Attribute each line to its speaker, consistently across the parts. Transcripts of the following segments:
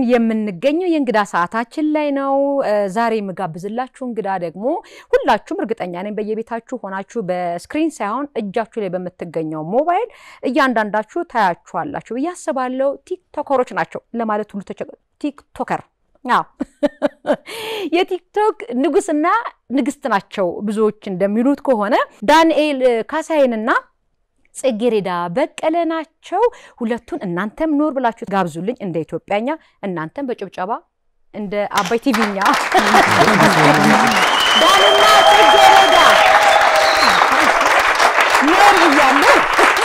Speaker 1: የምንገኘው የእንግዳ ሰዓታችን ላይ ነው። ዛሬ የምጋብዝላችሁ እንግዳ ደግሞ ሁላችሁም እርግጠኛ ነኝ በየቤታችሁ ሆናችሁ በስክሪን ሳይሆን እጃችሁ ላይ በምትገኘው ሞባይል እያንዳንዳችሁ ታያችኋላችሁ ብዬ አስባለሁ። ቲክቶከሮች ናቸው ለማለት ሁሉ ቲክቶከር አዎ የቲክቶክ ንጉስና ንግስት ናቸው ብዙዎች እንደሚሉት ከሆነ ዳንኤል ካሳይንና ጽጌሬዳ በቀለ ናቸው። ሁለቱን እናንተም ኖር ብላችሁ ጋብዙልኝ እንደ ኢትዮጵያኛ፣ እናንተም በጭብጨባ እንደ አባይ ቲቪኛ ዳንና ጽጌሬዳ ኖር ብያለሁ።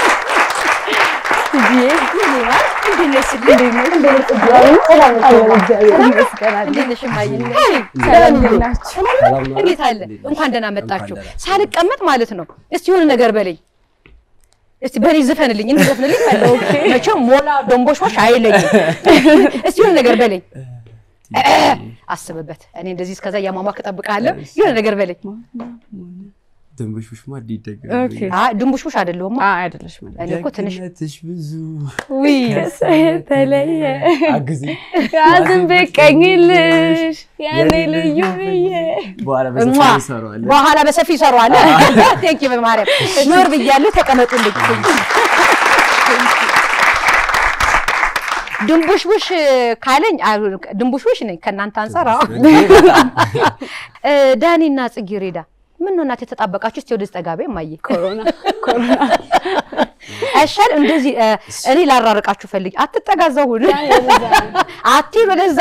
Speaker 1: እንዴት አለ? እንኳን ደህና መጣችሁ። ሳልቀመጥ ማለት ነው። እስቲ የሆነ ነገር በለኝ እስቲ በኔ ዝፈንልኝ፣ እንዘፍንልኝ ፈለው መቼም ሞላ ዶንቦሽቦሽ አይለኝም። እስቲ የሆነ ነገር በለኝ፣ አስብበት። እኔ እንደዚህ እስከዛ እያሟሟክ እጠብቅሃለሁ። የሆነ ነገር በለኝ።
Speaker 2: ድንቡሽቡሽ ማድ ይደገ
Speaker 1: ድንቡሽቡሽ አይደለሁማ
Speaker 3: አይደለሽ
Speaker 1: እኔ እኮ ትንሽ
Speaker 2: ደግነትሽ ብዙ
Speaker 3: የተለየ
Speaker 2: አግዜ
Speaker 3: ያዝን በቀኝልሽ ያኔ ልዩ ብዬ
Speaker 2: በኋላ
Speaker 1: እሟ
Speaker 2: በሰፊ ይሰራዋል።
Speaker 1: በኋላ በሰፊ ይሰሯል። ቴንኪ በማርያም ኖር ብያለሁ። ተቀመጡልኝ። ድንቡሽቡሽ ካለኝ ድንቡሽቡሽ ነኝ ከእናንተ አንጻር። አዎ ዳኒና ጽጌሬዳ ምን ነው እናቴ የተጣበቃችሁ? እስቲ ወደዚህ ጠጋቤ ማየ
Speaker 3: ኮሮና ኮሮና
Speaker 1: አይሻል እንደዚህ እኔ ላራርቃችሁ ፈልግ አትጠጋዛው ሁሉ አትሂድ ወደዛ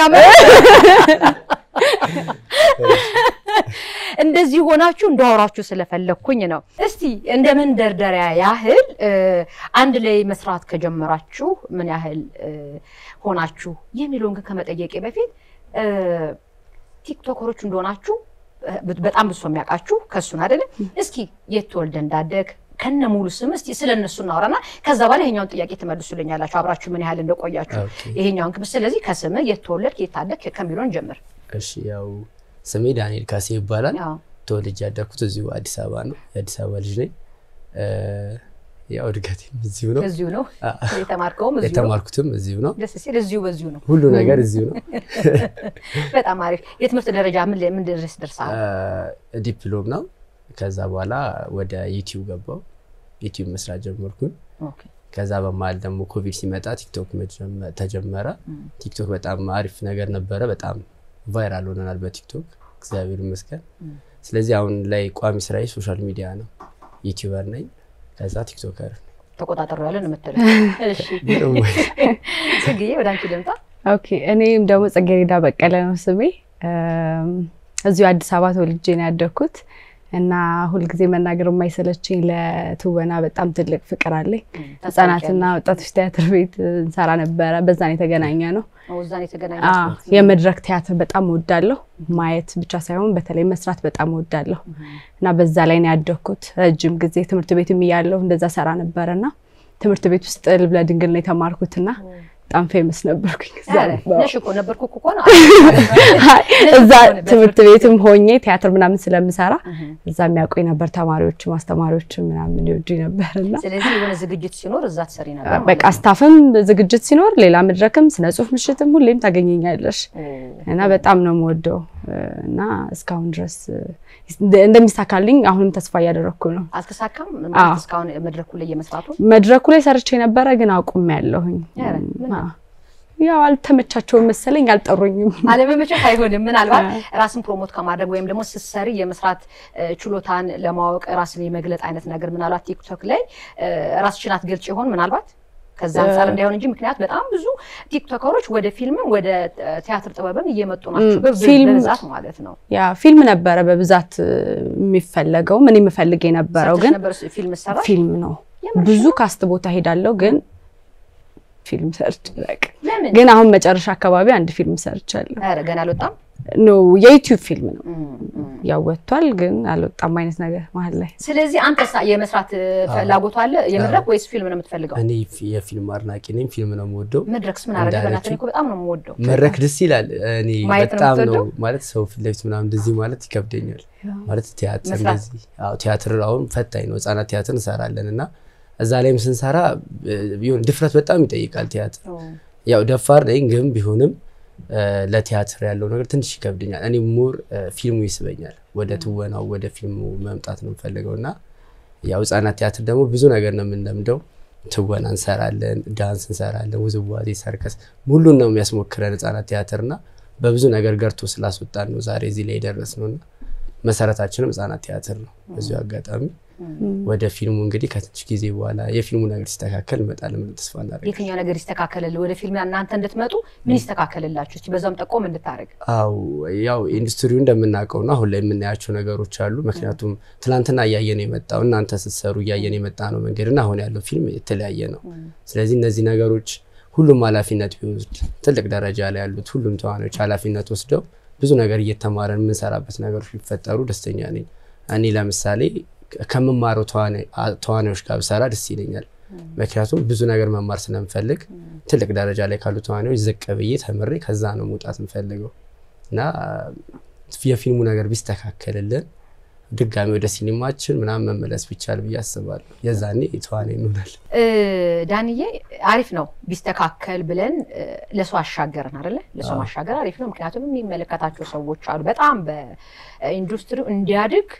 Speaker 1: እንደዚህ ሆናችሁ እንዳወራችሁ ስለፈለግኩኝ ነው። እስቲ እንደ መንደርደሪያ ያህል አንድ ላይ መስራት ከጀመራችሁ ምን ያህል ሆናችሁ የሚለውን ግን ከመጠየቄ በፊት ቲክቶከሮች እንደሆናችሁ በጣም ብዙ ሰው የሚያውቃችሁ ከእሱን አይደለ? እስኪ የት ተወልደ እንዳደግ ከነ ሙሉ ስም እስቲ ስለ እነሱ እናወራና ከዛ በኋላ ይሄኛውን ጥያቄ ትመልሱልኛላችሁ አብራችሁ ምን ያህል እንደቆያችሁ ይሄኛውን ክብ ስለዚህ ከስምህ የት ተወለድክ የት ታደግክ ከሚለውን ጀምር።
Speaker 2: እሺ ያው ስሜ ዳንኤል ካሴ ይባላል።
Speaker 1: አዎ።
Speaker 2: ተወልጄ ያደግኩት እዚሁ አዲስ አበባ ነው። የአዲስ አበባ ልጅ ነኝ። ያው እድገቴም እዚሁ ነው።
Speaker 1: እዚሁ ነው የተማርከውም እዚሁ ነው።
Speaker 2: የተማርኩትም እዚሁ ነው።
Speaker 1: ደስ ሲል እዚሁ በዚሁ ነው።
Speaker 2: ሁሉ ነገር እዚሁ ነው።
Speaker 1: በጣም አሪፍ። የትምህርት ደረጃ ምን ላይ- ምን ድረስ ደርሰሃል?
Speaker 2: ዲፕሎም ነው። ከዛ በኋላ ወደ ዩቲዩብ ገባው። ዩቲዩብ መስራት ጀመርኩኝ።
Speaker 1: ኦኬ።
Speaker 2: ከዛ በመሀል ደግሞ ኮቪድ ሲመጣ ቲክቶክ መጀመ- ተጀመረ። ቲክቶክ በጣም አሪፍ ነገር ነበረ። በጣም ቫይራል ሆነናል በቲክቶክ እግዚአብሔር ይመስገን። ስለዚህ አሁን ላይ ቋሚ ስራዬ ሶሻል ሚዲያ ነው። ዩቲዩበር ነኝ። ከዛ ቲክቶከር
Speaker 1: ተቆጣጠሩ ያለን የምትለው እሺ።
Speaker 2: ነኝ።
Speaker 1: ጽግዬ ወደ አንቺ ልምጣ።
Speaker 3: ኦኬ እኔም ደግሞ ጽጌሬዳ በቀለ ነው ስሜ። እም፣ እዚሁ አዲስ አበባ ተወልጄ ነው ያደግኩት እና ሁልጊዜ መናገር የማይሰለችኝ ለትወና በጣም ትልቅ ፍቅር አለኝ። ህጻናትና ወጣቶች ቲያትር ቤት እንሰራ ነበረ። በዛን የተገናኘ ነው።
Speaker 1: እዛን የተገናኘ
Speaker 3: አዎ፣ የመድረክ ቲያትር በጣም እወዳለሁ። ማየት ብቻ ሳይሆን በተለይ መስራት በጣም እወዳለሁ እና በዛ ላይ ነው ያደግኩት። ረጅም ጊዜ ትምህርት ቤትም እያለሁ እንደዛ ሰራ ነበረና ትምህርት ቤት ውስጥ ልብለ ድንግል ነው የተማርኩትና በጣም ፌመስ ነበርኩኝ እዛ ነበር።
Speaker 1: ነሽ እኮ ነበርኩ እኮ ነው።
Speaker 3: እዛ ትምህርት ቤትም ሆኜ ቲያትር ምናምን ስለምሰራ እዛ የሚያውቁኝ ነበር። ተማሪዎች ማስተማሪዎች ምናምን ይወዱኝ ነበር እና
Speaker 1: ስለዚህ የሆነ ዝግጅት ሲኖር እዛ ትሰሪ ነበር ማለት
Speaker 3: በቃ ስታፍም ዝግጅት ሲኖር ሌላ መድረክም ስነ ጽሁፍ ምሽትም ሁሌም ታገኘኛለሽ
Speaker 1: ነው።
Speaker 3: እና በጣም ነው የምወደው እና እስካሁን ድረስ እንደሚሳካልኝ አሁንም ተስፋ እያደረግኩ ነው።
Speaker 1: አልተሳካም
Speaker 3: አዎ።
Speaker 1: ማለት እስካሁን መድረኩ ላይ የመስራቱ
Speaker 3: መድረኩ ላይ ሰርቼ ነበረ ግን አቁም ያለሁኝ
Speaker 1: ኧረ፣ ምን ነው?
Speaker 3: ያው አልተመቻቸውም መሰለኝ አልጠሩኝም።
Speaker 1: አለመመቸት አይሆንም። ምናልባት ራስን ፕሮሞት ከማድረግ ወይም ደግሞ ስትሰሪ የመስራት እ፣ ችሎታን ለማወቅ ራስን የመግለጥ አይነት ነገር ምናልባት ቲክቶክ ላይ እ፣ ራስሽን አትገልጭ ይሆን ምናልባት ከዛ አንጻር እንዳይሆን እንጂ ምክንያት በጣም ብዙ ቲክቶከሮች ወደ ፊልምም ወደ እ፣ ቲያትር ጥበብም እየመጡ ናቸው በብ-
Speaker 3: ፊልም-
Speaker 1: በብዛት ማለት ነው።
Speaker 3: ያ ፊልም ነበረ በብዛት እ፣ የሚፈለገው ምን የምፈልግ የነበረው
Speaker 1: ሰርተሽ
Speaker 3: ግን
Speaker 1: ነበር ፊልም ሰራ
Speaker 3: ፊልም ነው።
Speaker 1: የምርሽ
Speaker 3: ብዙ ካስት ቦታ ሄዳለሁ ግን ፊልም ሰርች በቃ
Speaker 1: ለምን
Speaker 3: ግን አሁን መጨረሻ አካባቢ አንድ ፊልም ሰርቻለሁ።
Speaker 1: ኧረ ገና አልወጣም።
Speaker 3: ኖ የዩቲዩብ ፊልም ነው
Speaker 1: እም፣ እም።
Speaker 3: ያው ወጥቷል ግን አልወጣም አይነት ነገር መሀል ላይ
Speaker 1: ስለዚህ አንተ የመስራት እ፣ ፍላጎቱ አለ የመድረክ ወይስ ፊልም ነው የምትፈልገው?
Speaker 2: እኔ ፊ- የፊልም አድናቂ ነኝ። ፊልም ነው የምወደው።
Speaker 1: መድረክስ ምን አደረገ? በእናትህ እኔ እኮ በጣም ነው የምወደው።
Speaker 2: መድረክ ደስ ይላል። እኔ
Speaker 1: ማየት ነው
Speaker 2: በጣም ነው
Speaker 1: የምትወደው?
Speaker 2: ማለት ሰው ፊት ለፊት ምናምን እንደዚህ ማለት ይከብደኛል። ማለት ቲያትር
Speaker 1: መስራት?
Speaker 2: እንደዚህ አዎ፣ ቲያትር አሁን ፈታኝ ነው። ህጻናት ቲያትር እንሰራለን እና እዛ ላይም ስንሰራ እ፣ ቢሆን ድፍረት በጣም ይጠይቃል ቲያትር። ያው ደፋር ነኝ ግን ቢሆንም ለቲያትር ያለው ነገር ትንሽ ይከብድኛል። እኔ ሙር ፊልሙ ይስበኛል። ወደ ትወናው ወደ ፊልሙ መምጣት ነው የምፈልገው እና ያው ህጻናት ቲያትር ደግሞ ብዙ ነገር ነው የምንለምደው። ትወና እንሰራለን፣ ዳንስ እንሰራለን፣ ውዝዋዜ፣ ሰርከስ ሙሉን ነው የሚያስሞክረን ህጻናት ቲያትር እና በብዙ ነገር ገርቶ ስላስወጣን ነው ዛሬ እዚህ ላይ የደረስ ነው እና መሰረታችንም ህጻናት ቲያትር ነው። በዚሁ አጋጣሚ ወደ ፊልሙ እንግዲህ ከትንሽ ጊዜ በኋላ የፊልሙ ነገር ሲስተካከል እንመጣለን ብለን ተስፋ እናደርጋለን።
Speaker 1: የትኛው ነገር ይስተካከልል? ወደ ፊልም እናንተ እንድትመጡ ምን ይስተካከልላችሁ? እስኪ በዛም ጠቆም እንድታደርግ።
Speaker 2: አው ያው ኢንዱስትሪው እንደምናውቀው ነው። አሁን ላይ የምናያቸው ነገሮች አሉ። ምክንያቱም ትናንትና እያየን የመጣው እናንተ ስትሰሩ እያየን የመጣ ነው መንገድና አሁን ያለው ፊልም የተለያየ ነው። ስለዚህ እነዚህ ነገሮች ሁሉም ኃላፊነት ቢወስድ ትልቅ ደረጃ ላይ ያሉት ሁሉም ተዋናዮች ኃላፊነት ወስደው ብዙ ነገር እየተማረን የምንሰራበት ነገሮች ቢፈጠሩ ደስተኛ ነኝ። እኔ ለምሳሌ ከምማረው ተዋናዮች ጋር ብሰራ ደስ ይለኛል። ምክንያቱም ብዙ ነገር መማር ስለምፈልግ ትልቅ ደረጃ ላይ ካሉ ተዋናዮች ዝቅ ብዬ ተምሬ ከዛ ነው መውጣት የምፈልገው እና የፊልሙ ነገር ቢስተካከልልን ድጋሚ ወደ ሲኒማችን ምናምን መመለስ ቢቻል ብዬ አስባለሁ። የዛኔ ተዋናይ እንሆናለን።
Speaker 1: ዳንዬ አሪፍ ነው ቢስተካከል ብለን ለሰው አሻገርን አይደለ? ለሰው ማሻገር አሪፍ ነው። ምክንያቱም የሚመለከታቸው ሰዎች አሉ በጣም በኢንዱስትሪው እንዲያድግ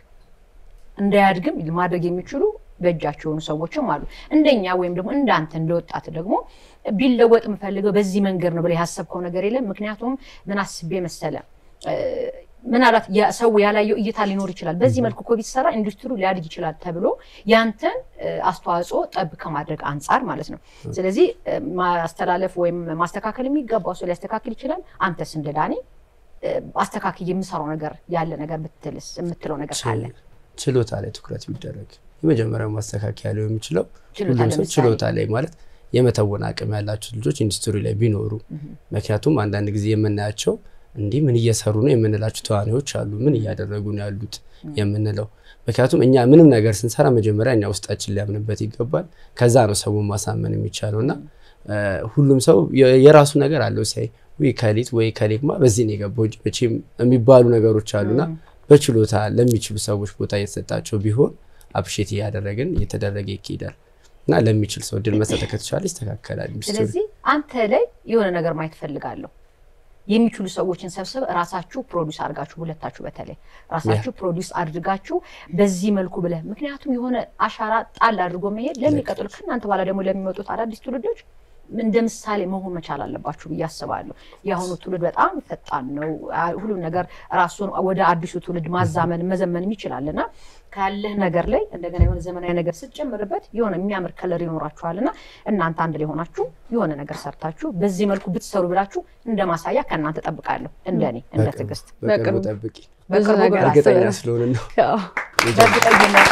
Speaker 1: እንዳያድግም ማድረግ የሚችሉ በእጃቸው የሆኑ ሰዎችም አሉ። እንደኛ ወይም ደግሞ እንዳንተ እንደወጣት ደግሞ ቢለወጥ የምፈልገው በዚህ መንገድ ነው ብለህ ያሰብከው ነገር የለም? ምክንያቱም ምን አስቤ መሰለ ምናልባት ሰው ያላየው እይታ ሊኖር ይችላል። በዚህ መልኩ እኮ ቢሰራ ኢንዱስትሪው ሊያድግ ይችላል ተብሎ ያንተን አስተዋጽኦ ጠብ ከማድረግ አንጻር ማለት ነው። ስለዚህ ማስተላለፍ ወይም ማስተካከል የሚገባው ሰው ሊያስተካክል ይችላል። አንተስ እንደ ዳኒ አስተካክል የምሰራው ነገር ያለ ነገር ብትልስ የምትለው ነገር ካለ
Speaker 2: ችሎታ ላይ ትኩረት ቢደረግ የመጀመሪያው ማስተካከያ ሊሆን የሚችለው ሁሉም ሰው ችሎታ ላይ ማለት የመተወን አቅም ያላቸው ልጆች ኢንዱስትሪ ላይ ቢኖሩ። ምክንያቱም አንዳንድ ጊዜ የምናያቸው እንዲህ ምን እየሰሩ ነው የምንላቸው ተዋናዮች አሉ። ምን እያደረጉ ነው ያሉት የምንለው ምክንያቱም እኛ ምንም ነገር ስንሰራ መጀመሪያ እኛ ውስጣችን ሊያምንበት ይገባል። ከዛ ነው ሰውን ማሳመን የሚቻለው እና ሁሉም ሰው የራሱ ነገር አለው ሲያይ ወይ ከሊት ወይ ከሌግማ በዚህ ነው የገባው እንጂ መቼም የሚባሉ ነገሮች አሉና በችሎታ ለሚችሉ ሰዎች ቦታ እየተሰጣቸው ቢሆን አፕሼት እያደረግን እየተደረገ ይካሄዳል እና ለሚችል ሰው እድል መሰጠት ከተቻለ ይስተካከላል።
Speaker 1: ስለዚህ አንተ ላይ የሆነ ነገር ማየት ፈልጋለሁ የሚችሉ ሰዎችን ሰብስብ ራሳችሁ ፕሮዲስ አድርጋችሁ ሁለታችሁ በተለይ ራሳችሁ ፕሮዲስ አድርጋችሁ በዚህ መልኩ ብለህ ምክንያቱም የሆነ አሻራ ጣል አድርጎ መሄድ ለሚቀጥሉ ከእናንተ በኋላ ደግሞ ለሚመጡት አዳዲስ ትውልዶች እንደ ምሳሌ መሆን መቻል አለባችሁ ብዬ አስባለሁ። የአሁኑ ትውልድ በጣም ፈጣን ነው። ሁሉም ነገር ራሱን ወደ አዲሱ ትውልድ ማዛመን መዘመንም ይችላል እና ካለህ ነገር ላይ እንደገና የሆነ ዘመናዊ ነገር ስትጨምርበት የሆነ የሚያምር ከለር ይኖራችኋል እና እናንተ አንድ ላይ ሆናችሁ የሆነ ነገር ሰርታችሁ በዚህ መልኩ ብትሰሩ ብላችሁ እንደ ማሳያ ከእናንተ ጠብቃለሁ። እንደኔ እንደ ትዕግስት
Speaker 2: በቅርቡ ጠብቂ።
Speaker 1: በቅርቡ
Speaker 3: ነገር
Speaker 2: እርግጠኛ
Speaker 3: አስበን።
Speaker 2: ስለሆነ ነው
Speaker 1: በእርግጠኝነት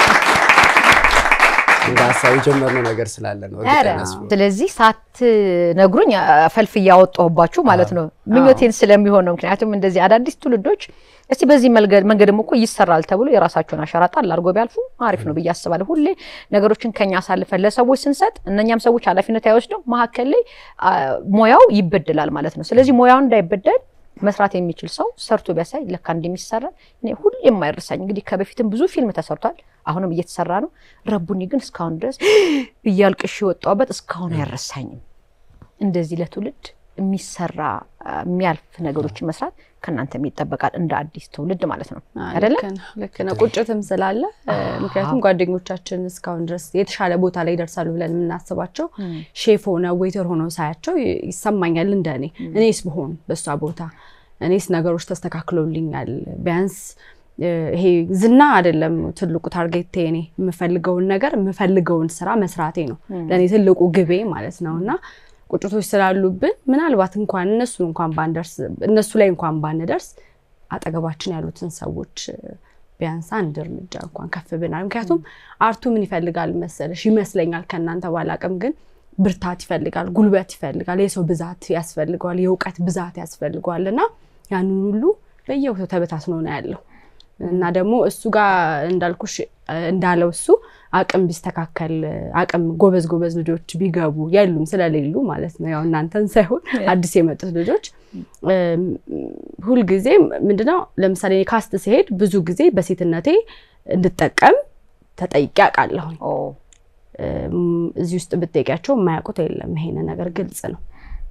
Speaker 2: እንደ ሀሳብ የጀመርነው ነገር ስላለ ነው እርግጠኛ ስለሆነ
Speaker 1: ስለዚህ ሳትነግሩኝ ፈልፍ እያወጣሁባችሁ ማለት ነው። ምኞቴን ስለሚሆን ነው። ምክንያቱም እንደዚህ አዳዲስ ትውልዶች እስቲ በዚህ መንገድ መንገድም እኮ ይሰራል ተብሎ የራሳቸውን አሻራ ጣል አድርጎ ቢያልፉ አሪፍ ነው ብዬ አስባለሁ። ሁሌ ነገሮችን ከኛ አሳልፈን ለሰዎች ስንሰጥ እነኛም ሰዎች ኃላፊነት አይወስደው መካከል ላይ አ፣ ሙያው ይበደላል ማለት ነው። ስለዚህ ሙያው እንዳይበደል መስራት የሚችል ሰው ሰርቶ ቢያሳይ ለካ እንደሚሰራ እኔ ሁሌ የማይረሳኝ እንግዲህ ከበፊትም ብዙ ፊልም ተሰርቷል፣ አሁንም እየተሰራ ነው። ረቡኒ ግን እስካሁን ድረስ እያልቅሽ የወጣሁበት እስካሁን አይረሳኝም። እንደዚህ ለትውልድ የሚሰራ አ፣ የሚያልፍ ነገሮችን መስራት ከእናንተ ይጠበቃል፣ እንደ አዲስ ትውልድ ማለት ነው አይደለ?
Speaker 3: ልክ ነው፣ ልክ ነው። ቁጭትም ስላለ እ፣ ምክንያቱም ጓደኞቻችን እስካሁን ድረስ የተሻለ ቦታ ላይ ይደርሳሉ ብለን የምናስባቸው ሼፍ ሆነው ዌይተር ሆነው ሳያቸው ይ- ይሰማኛል። እንደ እኔ እኔስ ብሆን በእሷ ቦታ እኔስ ነገሮች ተስተካክሎልኛል ቢያንስ እ፣ ይሄ ዝና አይደለም ትልቁ ታርጌቴ። እኔ የምፈልገውን ነገር የምፈልገውን ስራ መስራቴ ነው ለእኔ ትልቁ ግቤ ማለት ነው እና ቁጭቶች ስላሉብን ምናልባት እንኳን እነሱን እንኳን ባንደርስ እነሱ ላይ እንኳን ባንደርስ አጠገባችን ያሉትን ሰዎች እ፣ ቢያንስ አንድ እርምጃ እንኳን ከፍ ብናል። ምክንያቱም አርቱ ምን ይፈልጋል መሰለሽ ይመስለኛል ከእናንተ ባላቅም ግን ብርታት ይፈልጋል፣ ጉልበት ይፈልጋል፣ የሰው ብዛት ያስፈልገዋል፣ የእውቀት ብዛት ያስፈልገዋል እና ያንን ሁሉ በየቦታው ተበታትኖ ነው ያለው እና ደግሞ እሱ ጋር እንዳልኩሽ እ፣ እንዳለው እሱ አቅም ቢስተካከል አቅም ጎበዝ ጎበዝ ልጆች ቢገቡ የሉም ስለሌሉ ማለት ነው። ያው እናንተን ሳይሆን አዲስ የመጡት ልጆች እም፣ ሁልጊዜ ምንድነው ለምሳሌ እኔ ካስት ሲሄድ ብዙ ጊዜ በሴትነቴ እንድጠቀም ተጠይቄ አውቃለሁኝ።
Speaker 1: ኦ፣
Speaker 3: እም፣ እዚህ ውስጥ ብትጠይቂያቸው የማያውቁት የለም። ይሄን ነገር ግልጽ ነው።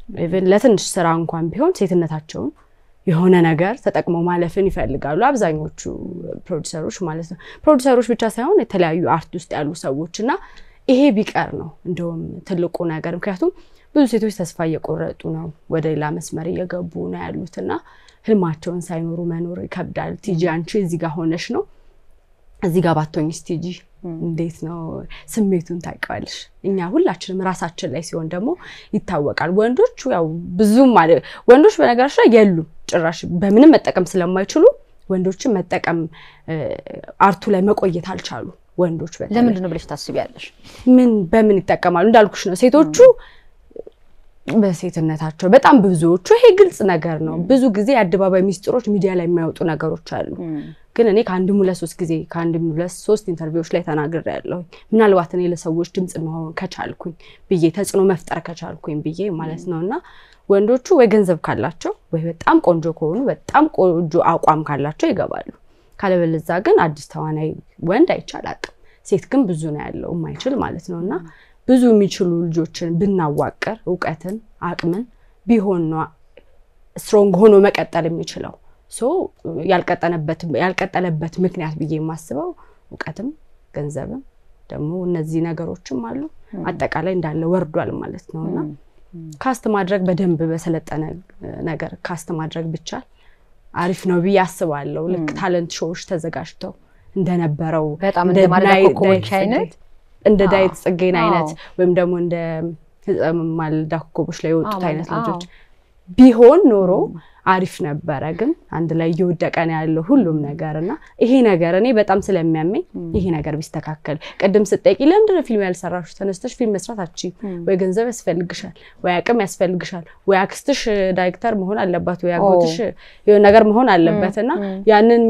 Speaker 3: ኢቭን ለትንሽ ስራ እንኳን ቢሆን ሴትነታቸውን የሆነ ነገር ተጠቅመው ማለፍን ይፈልጋሉ አብዛኞቹ ፕሮዲሰሮች ማለት ነው። ፕሮዲሰሮች ብቻ ሳይሆን የተለያዩ አርት ውስጥ ያሉ ሰዎች እና ይሄ ቢቀር ነው እንደውም ትልቁ ነገር። ምክንያቱም ብዙ ሴቶች ተስፋ እየቆረጡ ነው፣ ወደ ሌላ መስመር እየገቡ ነው ያሉት እና ህልማቸውን ሳይኖሩ መኖር ይከብዳል። ቲጂ አንቺ እዚህ ጋር ሆነሽ ነው እዚህ ጋር ባቶኝስ ቲጂ እንዴት ነው ስሜቱን ታውቂዋለሽ? እኛ ሁላችንም ራሳችን ላይ ሲሆን ደግሞ ይታወቃል። ወንዶቹ ያው ብዙም ማለት ወንዶች በነገራች ላይ የሉም ጭራሽ በምንም መጠቀም ስለማይችሉ ወንዶችን መጠቀም አርቱ ላይ መቆየት አልቻሉ። ወንዶች በተለይ
Speaker 1: ለምንድን ነው ብለሽ ታስቢያለሽ?
Speaker 3: ምን በምን ይጠቀማሉ? እንዳልኩሽ ነው ሴቶቹ በሴትነታቸው በጣም ብዙዎቹ ይሄ ግልጽ ነገር ነው። ብዙ ጊዜ የአደባባይ ሚስጥሮች ሚዲያ ላይ የማይወጡ ነገሮች አሉ። ግን እኔ ከአንድም ሁለት ሶስት ጊዜ ከአንድም ሁለት ሶስት ኢንተርቪዎች ላይ ተናግሬያለሁ። ምናልባት እኔ ለሰዎች ድምፅ መሆን ከቻልኩኝ ብዬ ተጽዕኖ መፍጠር ከቻልኩኝ ብዬ ማለት ነው እና ወንዶቹ ወይ ገንዘብ ካላቸው ወይ በጣም ቆንጆ ከሆኑ በጣም ቆንጆ አቋም ካላቸው ይገባሉ። ካለበለዛ ግን አዲስ ተዋናይ ወንድ አይቻል አቅም ሴት ግን ብዙ ነው ያለው የማይችል ማለት ነው እና ብዙ የሚችሉ ልጆችን ብናዋቅር እውቀትን አቅምን ቢሆን ነው ስትሮንግ ሆኖ መቀጠል የሚችለው። ሶ ያልቀጠለበት ምክንያት ብዬ የማስበው እውቀትም ገንዘብም ደግሞ እነዚህ ነገሮችም አሉ። አጠቃላይ እንዳለ ወርዷል ማለት ነው እና ካስት ማድረግ በደንብ በሰለጠነ ነገር ካስት ማድረግ ብቻል አሪፍ ነው ብዬ አስባለሁ። ልክ ታለንት ሾዎች ተዘጋጅተው እንደነበረው
Speaker 1: በጣም እንደ ማለዳ ኮከቦች አይነት
Speaker 3: እንደ ዳዊት ጽጌን አይነት ወይም ደግሞ እንደ ማለዳ ኮከቦች ላይ የወጡት አይነት ልጆች ቢሆን ኖሮ አሪፍ ነበረ። ግን አንድ ላይ እየወደቀ ነው ያለው ሁሉም ነገር እና ይሄ ነገር እኔ በጣም ስለሚያመኝ ይሄ ነገር ቢስተካከል። ቅድም ስጠይቂ ለምንድን ነው ፊልም ያልሰራሽ? ተነስተሽ ፊልም መስራት አቺ ወይ ገንዘብ ያስፈልግሻል፣ ወይ አቅም ያስፈልግሻል፣ ወይ አክስትሽ ዳይሬክተር መሆን አለባት፣ ወይ አጎትሽ የሆነ ነገር መሆን አለበት እና ያንን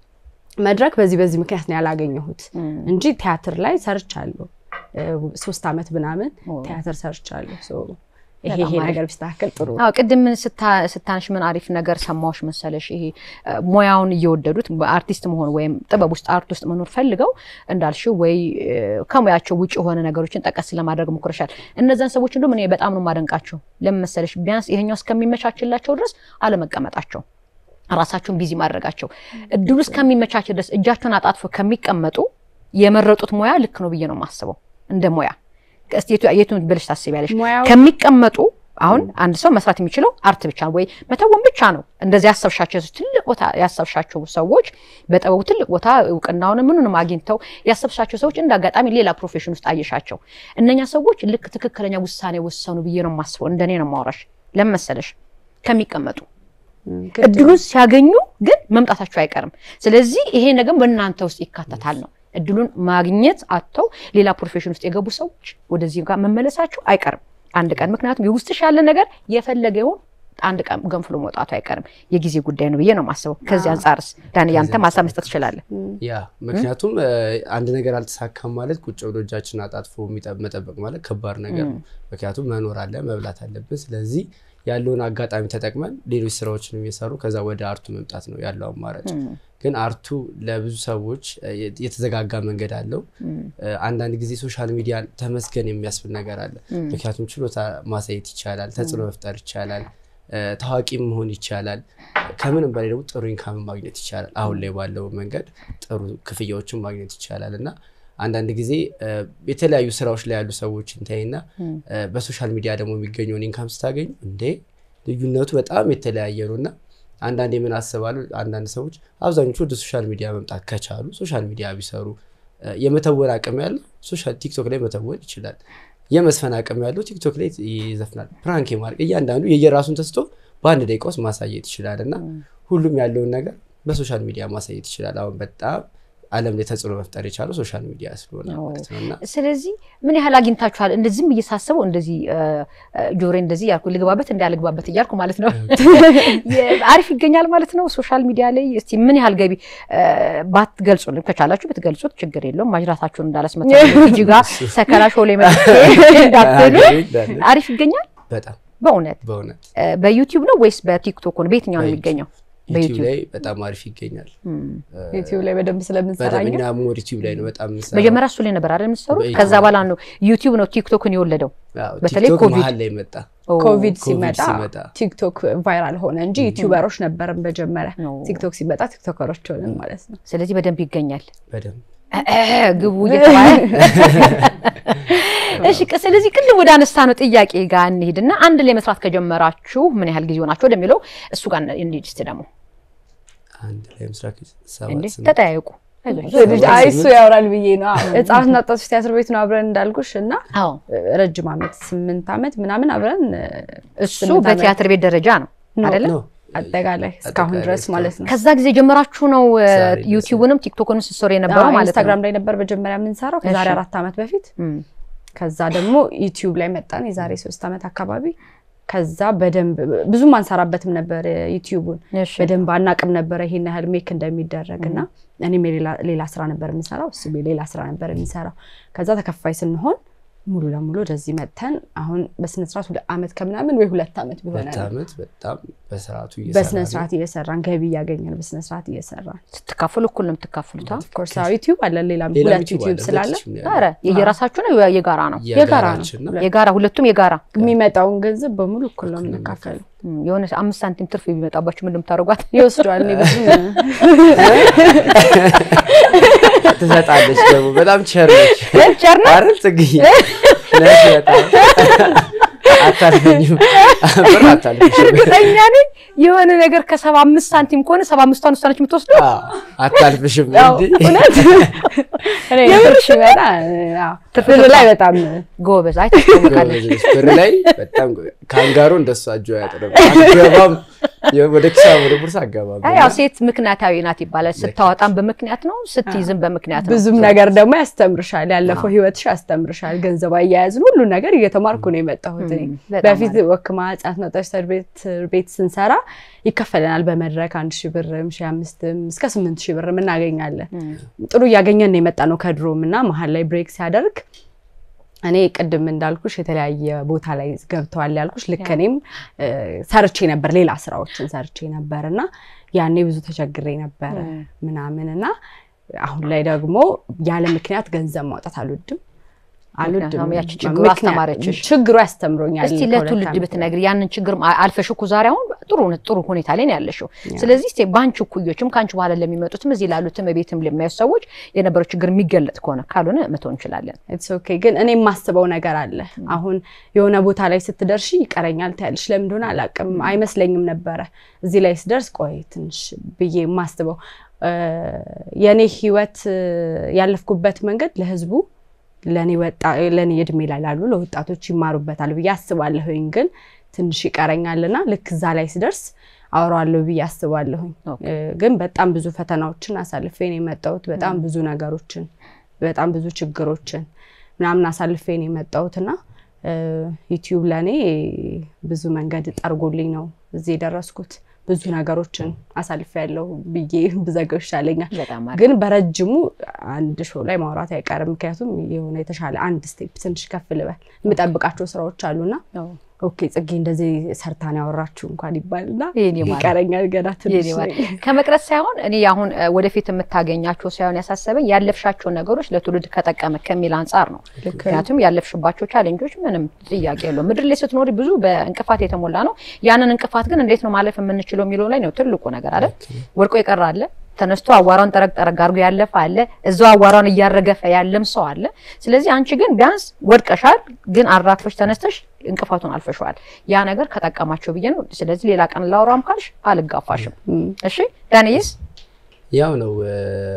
Speaker 3: መድረክ በዚህ በዚህ ምክንያት ነው ያላገኘሁት እንጂ ቲያትር ላይ ሰርቻለሁ። ሶስት ዓመት ምናምን ቲያትር ሰርቻለሁ። ይሄ ይሄ ነገር ቢስተካከል ጥሩ።
Speaker 1: አዎ ቅድም ስታንሽ ምን አሪፍ ነገር ሰማዎች መሰለሽ። ይሄ ሙያውን እየወደዱት አርቲስት መሆን ወይም ጥበብ ውስጥ አርት ውስጥ መኖር ፈልገው እንዳልሽው ወይ ከሙያቸው ውጭ የሆነ ነገሮችን ጠቀስ ለማድረግ ሞክረሻል። እነዛን ሰዎች እንደውም እኔ በጣም ነው የማደንቃቸው። ለምን መሰለሽ ቢያንስ ይሄኛው እስከሚመቻችላቸው ድረስ አለመቀመጣቸው ራሳቸውን ቢዚ ማድረጋቸው እድሉ እስከሚመቻች ድረስ እጃቸውን አጣጥፎ ከሚቀመጡ የመረጡት ሙያ ልክ ነው ብዬ ነው የማስበው። እንደ ሙያ የቱን ብለሽ ታስቢያለሽ? ከሚቀመጡ አሁን አንድ ሰው መስራት የሚችለው አርት ብቻ ወይ መተወን ብቻ ነው። እንደዚህ ያሰብሻቸው ትልቅ ቦታ ያሰብሻቸው ሰዎች በጥበቡ ትልቅ ቦታ እውቅናውን ምኑንም አግኝተው ያሰብሻቸው ሰዎች እንደ አጋጣሚ ሌላ ፕሮፌሽን ውስጥ አየሻቸው። እነኛ ሰዎች ልክ ትክክለኛ ውሳኔ ወሰኑ ብዬ ነው የማስበው። እንደኔ ነው የማወራሽ። ለምን መሰለሽ ከሚቀመጡ እድሉን ሲያገኙ ግን መምጣታቸው አይቀርም። ስለዚህ ይሄ ነገር በእናንተ ውስጥ ይካተታል ነው እድሉን ማግኘት አጥተው ሌላ ፕሮፌሽን ውስጥ የገቡ ሰዎች ወደዚህ ጋር መመለሳቸው አይቀርም አንድ ቀን። ምክንያቱም የውስጥሽ ያለ ነገር የፈለገ ይሁን አንድ ቀን ገንፍሎ መውጣቱ አይቀርም። የጊዜ ጉዳይ ነው ብዬ ነው የማስበው። ከዚህ አንጻርስ ዳን ያንተ ማሳብ መስጠት ትችላለህ።
Speaker 2: ያ ምክንያቱም አንድ ነገር አልተሳካም ማለት ቁጭ ብሎ እጃችን አጣጥፎ መጠበቅ ማለት ከባድ ነገር ነው። ምክንያቱም መኖር አለ፣ መብላት አለብን። ስለዚህ ያለውን አጋጣሚ ተጠቅመን ሌሎች ስራዎችን እየሰሩ ከዛ ወደ አርቱ መምጣት ነው ያለው አማራጭ። ግን አርቱ ለብዙ ሰዎች የተዘጋጋ መንገድ አለው። አንዳንድ ጊዜ ሶሻል ሚዲያ ተመስገን የሚያስብል ነገር አለ። ምክንያቱም ችሎታ ማሳየት ይቻላል፣ ተጽዕኖ መፍጠር ይቻላል፣ ታዋቂ መሆን ይቻላል። ከምንም በላይ ደግሞ ጥሩ ኢንካም ማግኘት ይቻላል። አሁን ላይ ባለው መንገድ ጥሩ ክፍያዎችን ማግኘት ይቻላል እና አንዳንድ ጊዜ የተለያዩ ስራዎች ላይ ያሉ ሰዎች እንታይና በሶሻል ሚዲያ ደግሞ የሚገኘውን ኢንካም ስታገኙ እንዴ ልዩነቱ በጣም የተለያየ ነው እና አንዳንድ የምን አስባለሁ አንዳንድ ሰዎች አብዛኞቹ ወደ ሶሻል ሚዲያ መምጣት ከቻሉ ሶሻል ሚዲያ ቢሰሩ የመተወን አቅም ያለው ቲክቶክ ላይ መተወን ይችላል። የመስፈን አቅም ያለው ቲክቶክ ላይ ይዘፍናል። ፕራንክ የማድረግ እያንዳንዱ የየራሱን ተስቶ በአንድ ደቂቃ ውስጥ ማሳየት ይችላል እና ሁሉም ያለውን ነገር በሶሻል ሚዲያ ማሳየት ይችላል። አሁን በጣም ዓለም ላይ ተጽዕኖ መፍጠር የቻለው ሶሻል ሚዲያ ስለሆነ ማለት ነው። እና
Speaker 1: ስለዚህ ምን ያህል አግኝታችኋል? እንደዚህም እየሳስበው እንደዚህ ጆሬ እንደዚህ ያልኩ ልግባበት እንዳልግባበት እያልኩ ማለት ነው። አሪፍ ይገኛል ማለት ነው ሶሻል ሚዲያ ላይ። እስቲ ምን ያህል ገቢ ባትገልጹልን ከቻላችሁ ብትገልጹት ችግር የለውም። ማጅራታችሁን እንዳላስመታ እጅ ጋር ሰከላ ሾ ላይ መጥቼ እንዳትሉ አሪፍ ይገኛል
Speaker 2: በጣም
Speaker 1: በእውነት
Speaker 2: በእውነት
Speaker 1: በዩቲዩብ ነው ወይስ በቲክቶክ ነው? በየትኛው ነው የሚገኘው?
Speaker 2: ዩቲዩብ ላይ በጣም አሪፍ ይገኛል።
Speaker 3: ዩቲዩብ ላይ በደንብ ስለምንሰራ
Speaker 2: በደንብ
Speaker 3: እኛ
Speaker 2: እኛ ሞር ዩቲዩብ ላይ ነው በጣም የምንሰራው።
Speaker 1: መጀመሪያ እሱ ላይ ነበር አይደል የምትሰሩት?
Speaker 2: በዩቲዩብ
Speaker 1: ከዛ በኋላ ነው ዩቲዩብ ነው ቲክቶክን የወለደው።
Speaker 2: አዎ፣
Speaker 1: በተለይ
Speaker 2: ቲክቶክ
Speaker 1: ኮቪድ
Speaker 2: መሀል ላይ መጣ።
Speaker 1: ኦ፣
Speaker 3: ኮቪድ
Speaker 2: ኮቪድ
Speaker 3: ሲመጣ
Speaker 2: ሲመጣ
Speaker 3: ቲክቶክ ቫይራል ሆነ እንጂ ዩቲዩበሮች ነበርን መጀመሪያ።
Speaker 1: ኦ።
Speaker 3: ቲክቶክ ሲመጣ ቲክቶከሮች ሆነን ማለት ነው።
Speaker 1: ስለዚህ በደንብ ይገኛል።
Speaker 2: በደንብ
Speaker 1: እ- እ- ግቡ እየተባለ እሺ። ቅ- ስለዚህ ቅድም ወደ አነሳ ነው ጥያቄ ጋር እንሂድና አንድ ላይ መስራት ከጀመራችሁ ምን ያህል ጊዜ ሆናችሁ ወደሚለው እሱ ጋር እንሂድ እስኪ ደግሞ
Speaker 2: አንድ ላይ ምስራቅ
Speaker 1: እንዴ
Speaker 2: ሰባት ስምንት
Speaker 1: ተጠያየቁ። አይዞሽ።
Speaker 3: ልጅ አይ እሱ ያወራል ብዬ ነው። ህጻናትና ወጣቶች ቲያትር ቤት ነው አብረን እንዳልኩሽ እና
Speaker 1: አዎ
Speaker 3: ረጅም ዓመት ስምንት ዓመት ምናምን አብረን
Speaker 1: እሱ
Speaker 3: ስምንት ዓመት
Speaker 1: በቲያትር ቤት ደረጃ ነው አይደለ?
Speaker 2: ነው።
Speaker 3: አጠቃላይ እስካሁን
Speaker 2: አጠቃላይ
Speaker 3: ድረስ
Speaker 2: እስካሁን።
Speaker 3: ማለት ነው።
Speaker 1: ከዛ ጊዜ ጀመራችሁ ነው እ፣
Speaker 2: ዛሬ ድረስ
Speaker 1: ዩቲዩብንም ቲክቶክንም ስትሰሩ የነበረው
Speaker 3: አዎ፣
Speaker 1: ማለት ነው።
Speaker 3: ኢንስታግራም ላይ ነበር መጀመሪያ የምንሰራው ከዛሬ
Speaker 1: እሺ።
Speaker 3: አራት ዓመት በፊት።
Speaker 1: እም፣
Speaker 3: ከዛ ደግሞ ዩቲዩብ ላይ መጣን የዛሬ ሶስት ዓመት አካባቢ። ከዛ በደንብ ብዙም አንሰራበትም ነበር ዩቲዩቡን
Speaker 1: እሺ
Speaker 3: በደንብ አናቅም ነበረ ይሄን ያህል ሜክ እንደሚደረግ እና እኔም የሌላ- ሌላ ስራ ነበር የምንሰራው እሱ ሌላ ስራ ነበር የሚሰራው። ከዛ ተከፋይ ስንሆን ሙሉ ለሙሉ ወደዚህ መጥተን አሁን በስነስርዓት ሁለት ዓመት ከምናምን ወይ ሁለት ዓመት ቢሆነ
Speaker 2: ሁለት ዓመት በጣም በስርዓቱ እየሰራ
Speaker 3: በስነስርዓት እየሰራን ገቢ እያገኘን በስነስርዓት እየሰራን
Speaker 1: ስትካፈሉ እኩል ነው የምትካፈሉት? አ?
Speaker 3: ኦፍኮርስ ዩቲዩብ አለን ሌላም
Speaker 2: ሌላ
Speaker 3: ሁለት ዩቲዩብ ስላለ
Speaker 1: ኧረ የየራሳችሁ ነው የጋራ ነው?
Speaker 3: የጋራ ነው።
Speaker 2: የጋራችን ነው።
Speaker 1: የጋራ ሁለቱም የጋራ
Speaker 3: የሚመጣውን ገንዘብ በሙሉ እኩል ነው የምንካፈለው።
Speaker 1: እም፣ የሆነ አምስት ሳንቲም ትርፍ ቢመጣባችሁ ምንድን የምታደርጓት?
Speaker 3: ይወስዷል። እኔ ብዙ
Speaker 2: ትሰጣለች ደግሞ በጣም ቸር ነች
Speaker 1: ቸር ነው።
Speaker 2: አይደል ጽግዬ ነሽ በጣም አታልፈኝም ብር አታልፍሽም
Speaker 1: እርግጠኛ ነኝ የሆነ ነገር ከሰባ አምስት ሳንቲም ከሆነ ሰባ አምስቷን ውሳነች የምትወስደው
Speaker 2: አዎ፣ አታልፍሽም
Speaker 3: ያው
Speaker 2: እንዴ
Speaker 3: እውነት እኔ ትርፍ ሲመጣ አዎ፣ ብር ላይ በጣም
Speaker 1: ጎበዝ። አይ ታስታውቃለች።
Speaker 2: ጎበዝ ነሽ። ብር ላይ በጣም ጎበዝ። ካንጋሮ እንደሱ እጇ አያጥርም አገባም ወደ ኪሳ ወደ ቦርሳ አገባም
Speaker 1: አይ ያው ሴት ምክንያታዊ ናት ይባላል። ስታወጣም በምክንያት ነው፣ ስትይዝም በምክንያት ነው።
Speaker 3: ብዙም ነገር ደግሞ ያስተምርሻል። ያለፈው ህይወትሽ ያስተምርሻል። ገንዘብ አያያዝን ሁሉ ነገር እየተማርኩ ነው የመጣሁት። እኔ
Speaker 1: በጣም
Speaker 3: በፊት ወክማ ህጻናት መጠሽ ቤት ቤት ስንሰራ ይከፈለናል በመድረክ አንድ ሺህ ብርም ሺህ አምስትም እስከ ስምንት ሺህ ብርም እናገኛለን። ጥሩ እያገኘን ነው የመጣ ነው ከድሮም እና መሀል ላይ ብሬክ ሲያደርግ እኔ ቅድም እንዳልኩሽ የተለያየ ቦታ ላይ ገብተዋል ያልኩሽ ልክ እኔም እ፣ ሰርቼ ነበር ሌላ ስራዎችን ሰርቼ ነበር እና ያኔ ብዙ ተቸግሬ ነበረ ምናምን እና አሁን ላይ ደግሞ ያለ ምክንያት ገንዘብ ማውጣት አልወድም አልወድም።
Speaker 1: ምክንያቱም ያቺ ችግሩ
Speaker 3: ምክንያት-
Speaker 1: አስተማረችሽ።
Speaker 3: ችግሩ ያስተምሮኛል።
Speaker 1: እስቲ
Speaker 3: ከሁለት
Speaker 1: ለትውልድ
Speaker 3: ዓመት
Speaker 1: ብትነግሪ ያንን ችግር አልፈሽ እኮ ዛሬ አሁን ጥሩ ጥሩ ሁኔታ ላይ ነው ያለሽው። ስለዚህ እስቲ በአንቺ እኩዮችም ከአንቺ በኋላ ለሚመጡትም እዚህ ላሉትም ቤትም ለሚያዩ ሰዎች የነበረው ችግር የሚገለጥ ከሆነ ካልሆነ መተው እንችላለን።
Speaker 3: ኢትስ ኦኬ ግን እኔ የማስበው ነገር አለ። አሁን የሆነ ቦታ ላይ ስትደርሺ ይቀረኛል ትያለሽ። ለምን እንደሆነ አላውቅም፣ አይመስለኝም ነበረ። እዚህ ላይ ስደርስ ቆይ ትንሽ ብዬ የማስበው እ፣ የእኔ ህይወት እ፣ ያለፍኩበት መንገድ ለህዝቡ ለእኔ ወጣ ለእኔ እድሜ ላይ ላሉ ለወጣቶች ይማሩበታል ብዬ አስባለሁኝ። ግን ትንሽ ይቀረኛልና ልክ እዛ ላይ ስደርስ አወራዋለሁ ብዬ አስባለሁኝ።
Speaker 1: ኦኬ።
Speaker 3: እ፣ ግን በጣም ብዙ ፈተናዎችን አሳልፌ ነው የመጣሁት። በጣም ብዙ ነገሮችን በጣም ብዙ ችግሮችን ምናምን አሳልፌ ነው የመጣሁትና እ፣ ዩቲዩብ ለእኔ ብዙ መንገድ ጠርጎልኝ ነው እዚህ የደረስኩት። ብዙ ነገሮችን አሳልፌ ያለው ብዬ ብዘገው ይሻለኛል።
Speaker 1: በጣም አሪፍ።
Speaker 3: ግን በረጅሙ አንድ ሾው ላይ ማውራት አይቀርም። ምክንያቱም የሆነ የተሻለ አንድ ስቴፕ ትንሽ ከፍ ልበል የምጠብቃቸው ስራዎች አሉና
Speaker 1: አዎ።
Speaker 3: ኦኬ ጽጌ እንደዚህ ሰርታን ያወራችሁ እንኳን ይባልና
Speaker 1: የኔ ማር።
Speaker 3: ይቀረኛል ገና ትንሽ
Speaker 1: የኔ ማር። ከመቅረት ሳይሆን እኔ አሁን እ፣ ወደፊት የምታገኛቸው ሳይሆን ያሳሰበኝ ያለፍሻቸው ነገሮች ለትውልድ ከጠቀመ ከሚል አንጻር ነው። ምክንያቱም ያለፍሽባቸው ቻሌንጆች ምንም ጥያቄ የለውም። ምድር ላይ ስትኖሪ ብዙ በእንቅፋት የተሞላ ነው። ያንን እንቅፋት ግን እንዴት ነው ማለፍ የምንችለው የሚለው ላይ ነው ትልቁ ነገር አይደል? ወድቆ የቀረ አለ፣ ተነስቶ አዋራውን ጠረግ ጠረግ አድርጎ ያለፈ አለ፣ እዛው አዋራውን እያረገፈ ያለም ሰው አለ። ስለዚህ አንቺ ግን ቢያንስ ወድቀሻል፣ ግን አራግፈሽ ተነስተሽ እንቅፋቱን አልፈሸዋል። ያ ነገር ከጠቀማቸው ብዬ ነው። ስለዚህ ሌላ ቀን ላውራም ካልሽ አልጋፋሽም። እሺ ዳንኤስ
Speaker 2: ያው ነው እ፣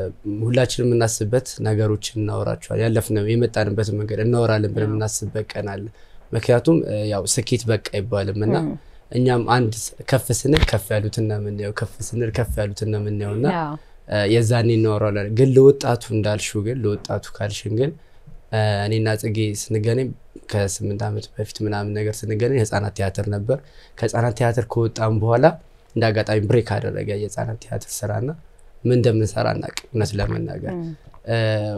Speaker 2: ሁላችንም የምናስብበት ነገሮችን እናወራቸዋል ያለፍነው የመጣንበትን መንገድ እናወራለን ብለን የምናስብበት ቀን አለ። ምክንያቱም እ፣ ያው ስኬት በቃ አይባልም እና እኛም አንድ ከፍ ስንል ከፍ ያሉትን ነው የምናየው፣ ከፍ ስንል ከፍ ያሉትን ነው የምናየው እና
Speaker 1: ያው
Speaker 2: እ፣ የዛኔ እናወራለን። ግን ለወጣቱ እንዳልሽው ግን ለወጣቱ ካልሽን ግን እ፣ እኔና ጽጌ ስንገናኝ ከስምንት ዓመት በፊት ምናምን ነገር ስንገናኝ የህፃናት ቲያትር ነበር። ከህፃናት ቲያትር ከወጣም በኋላ እንደ አጋጣሚ ብሬክ አደረገ የህፃናት ቲያትር ስራና ምን እንደምንሰራ አናውቅም። እውነት ለመናገር እ፣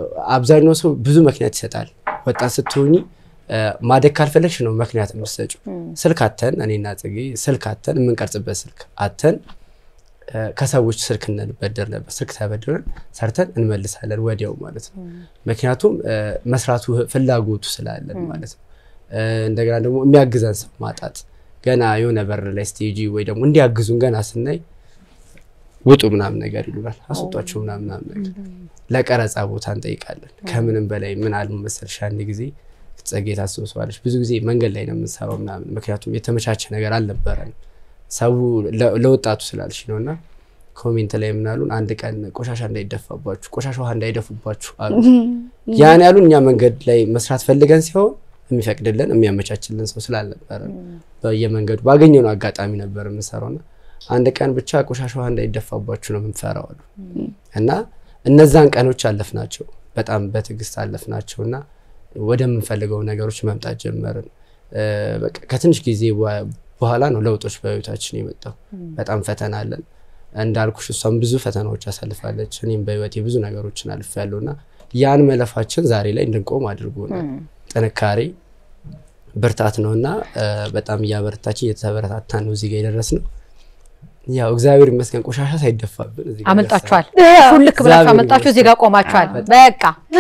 Speaker 2: አብዛኛው ሰው ብዙ ምክንያት ይሰጣል። ወጣት ስትሆኚ እ፣ ማደግ ካልፈለግሽ ነው ምክንያት የምትሰጪው። ስልክ አተን እኔና ጽጌ ስልክ አተን የምንቀርጽበት ስልክ አተን ከሰዎች ስልክ እንበደር ነበር። ስልክ ተበድረን ሰርተን እንመልሳለን ወዲያው ማለት ነው። ምክንያቱም መስራቱ ፍላጎቱ ስላለን ማለት ነው። እንደገና ደግሞ የሚያግዘን ሰው ማጣት ገና የሆነ በር ላይ ስቴጂ ወይ ደግሞ እንዲያግዙን ገና ስናይ ውጡ ምናምን ነገር ይሉናል። አስወጧቸው ምናምን ምናምን ነገር ለቀረጻ ቦታ እንጠይቃለን። ከምንም በላይ ምን አሉ መሰልሽ አንድ ጊዜ ጸጌ ታስታውሰዋለች። ብዙ ጊዜ መንገድ ላይ ነው የምንሰራው ምናምን፣ ምክንያቱም የተመቻቸ ነገር አልነበረንም ሰው ለወጣቱ ስላልሽ ነው። እና ኮሜንት ላይ ምናሉን አንድ ቀን ቆሻሻ እንዳይደፋባችሁ፣ ቆሻሻ ውሃ እንዳይደፉባችሁ አሉ። ያን ያሉን እኛ መንገድ ላይ መስራት ፈልገን ሲሆን የሚፈቅድልን የሚያመቻችልን ሰው ስላልነበረ በየመንገዱ ባገኘነው አጋጣሚ ነበር የምንሰራውና አንድ ቀን ብቻ ቆሻሻ ውሃ እንዳይደፋባችሁ ነው የምንፈራው አሉ እና እነዛን ቀኖች አለፍናቸው። በጣም በትዕግስት አለፍናቸው እና ወደምንፈልገው ነገሮች መምጣት ጀመርን። ከትንሽ ጊዜ በኋላ ነው ለውጦች በህይወታችን የመጣው። በጣም ፈተና አለን እንዳልኩሽ፣ እሷም ብዙ ፈተናዎች አሳልፋለች። እኔም በህይወቴ ብዙ ነገሮችን አልፌያለሁ እና ያን መለፋችን ዛሬ ላይ እንድንቆም አድርጎናል። ጥንካሬ ብርታት ነው እና በጣም እያበረታችን እየተበረታታን ነው እዚህ ጋ የደረስነው። ያው እግዚአብሔር ይመስገን ቆሻሻ ሳይደፋብን እዚህ ጋር
Speaker 1: አመልጣችኋል።
Speaker 2: ደርሰናል።
Speaker 1: ሹልክ ብላችሁ
Speaker 2: እግዚአብሔር
Speaker 1: አመልጣችሁ እዚህ ጋር ቆማችኋል።
Speaker 2: በጣም።
Speaker 1: በቃ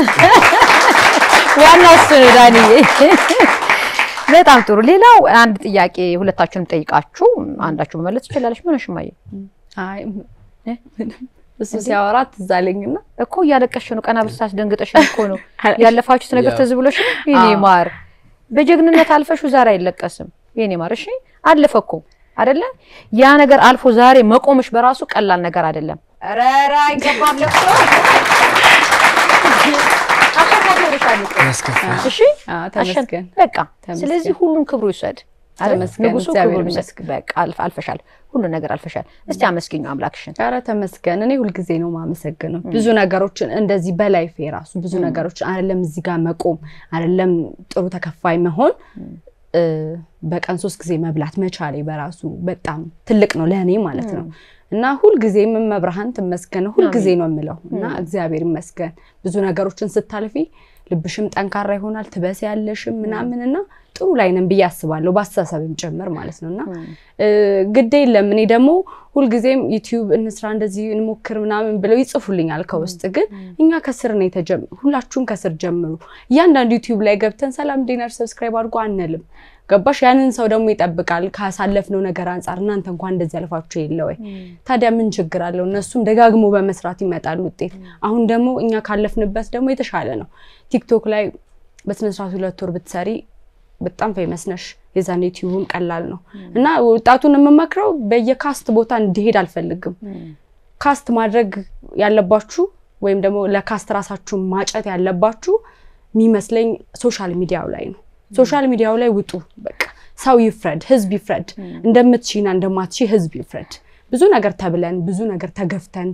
Speaker 1: ዋናው እሱ ነው ዳንዬ። በጣም ጥሩ። ሌላው አንድ ጥያቄ ሁለታችሁንም ጠይቃችሁ አንዳችሁ መመለስ ትችላለች። ምን ሽማየ
Speaker 3: አይ ምንም እሱ ሲያወራ ትዝ አለኝና
Speaker 1: እኮ እያለቀሽ ነው። ቀና ብስታስ ደንግጠሽ እኮ ነው ያለፋችሁት ነገር
Speaker 2: ያው።
Speaker 1: ትዝ ብሎሽ ነው። የኔ
Speaker 3: አዎ።
Speaker 1: ማር በጀግንነት አልፈሹ ዛሬ አይለቀስም። የኔ ማር እሺ፣ አለፈ እኮ አይደለ? ያ ነገር አልፎ ዛሬ መቆምሽ በራሱ ቀላል ነገር አይደለም። ኧረ ኧረ አይገባም ለቅሶ አሸናፊ እኮ።
Speaker 2: ያስከፋል።
Speaker 1: እሺ
Speaker 3: አዎ፣
Speaker 1: አሸን-
Speaker 3: ተመስገን
Speaker 1: በቃ
Speaker 3: ተመስገን።
Speaker 1: ስለዚህ ሁሉን ክብሩ ይውሰድ። አይደል?
Speaker 3: ተመስገን፣
Speaker 1: ንጉሱ
Speaker 3: እግዚአብሔር
Speaker 1: ክብሩ ይውሰድ።
Speaker 3: ይመስገን።
Speaker 1: በቃ አልፍ- አልፈሻል፣ ሁሉን ነገር አልፈሻል። እስቲ አመስግኙ አምላክሽን።
Speaker 3: ኧረ ተመስገን። እኔ ሁልጊዜ ነው ማመሰግነው። ብዙ ነገሮችን እንደዚህ በላይፌ ራሱ ብዙ ነገሮችን አይደለም እዚህ ጋር መቆም አይደለም ጥሩ ተከፋይ መሆን እ፣ በቀን ሶስት ጊዜ መብላት መቻሌ በራሱ በጣም ትልቅ ነው ለእኔ ማለት ነው። እና ሁልጊዜ መብርሃን ትመስገን ሁልጊዜ ነው የምለው እና እግዚአብሔር ይመስገን ብዙ ነገሮችን ስታልፊ ልብሽም ጠንካራ ይሆናል ትበስ ያለሽም ምናምን እና ጥሩ ላይ ነን ብዬ አስባለሁ በአስተሳሰብም ጭምር ማለት ነው እና እ፣ ግድ የለም እኔ ደግሞ ሁልጊዜም ዩቲዩብ እንስራ እንደዚህ እንሞክር ምናምን ብለው ይጽፉልኛል ከውስጥ ግን እኛ ከስር ነው የተጀመ ሁላችሁም ከስር ጀምሩ እያንዳንዱ ዩቲዩብ ላይ ገብተን ሰላም ዲነር ሰብስክራይብ አድርጎ አንልም ገባሽ ያንን ሰው ደግሞ ይጠብቃል ካሳለፍነው ነገር አንጻር እናንተ እንኳን እንደዚህ ያልፋችሁ የለ ወይ ታዲያ ምን ችግር አለው እነሱም ደጋግሞ በመስራት ይመጣል ውጤት አሁን ደግሞ እኛ ካለፍንበት ደግሞ የተሻለ ነው ቲክቶክ ላይ በስነስርዓት ሁለት ወር ብትሰሪ በጣም ፌመስ ነሽ የዛን ዩቲዩብም ቀላል ነው እና ወጣቱን የምመክረው በየካስት ቦታ እንዲሄድ አልፈልግም ካስት ማድረግ ያለባችሁ ወይም ደግሞ ለካስት ራሳችሁን ማጨት ያለባችሁ የሚመስለኝ ሶሻል ሚዲያው ላይ ነው ሶሻል ሚዲያው ላይ ውጡ በቃ ሰው ይፍረድ ህዝብ ይፍረድ እንደምትሺና እንደማትሺ ህዝብ ይፍረድ ብዙ ነገር ተብለን ብዙ ነገር ተገፍተን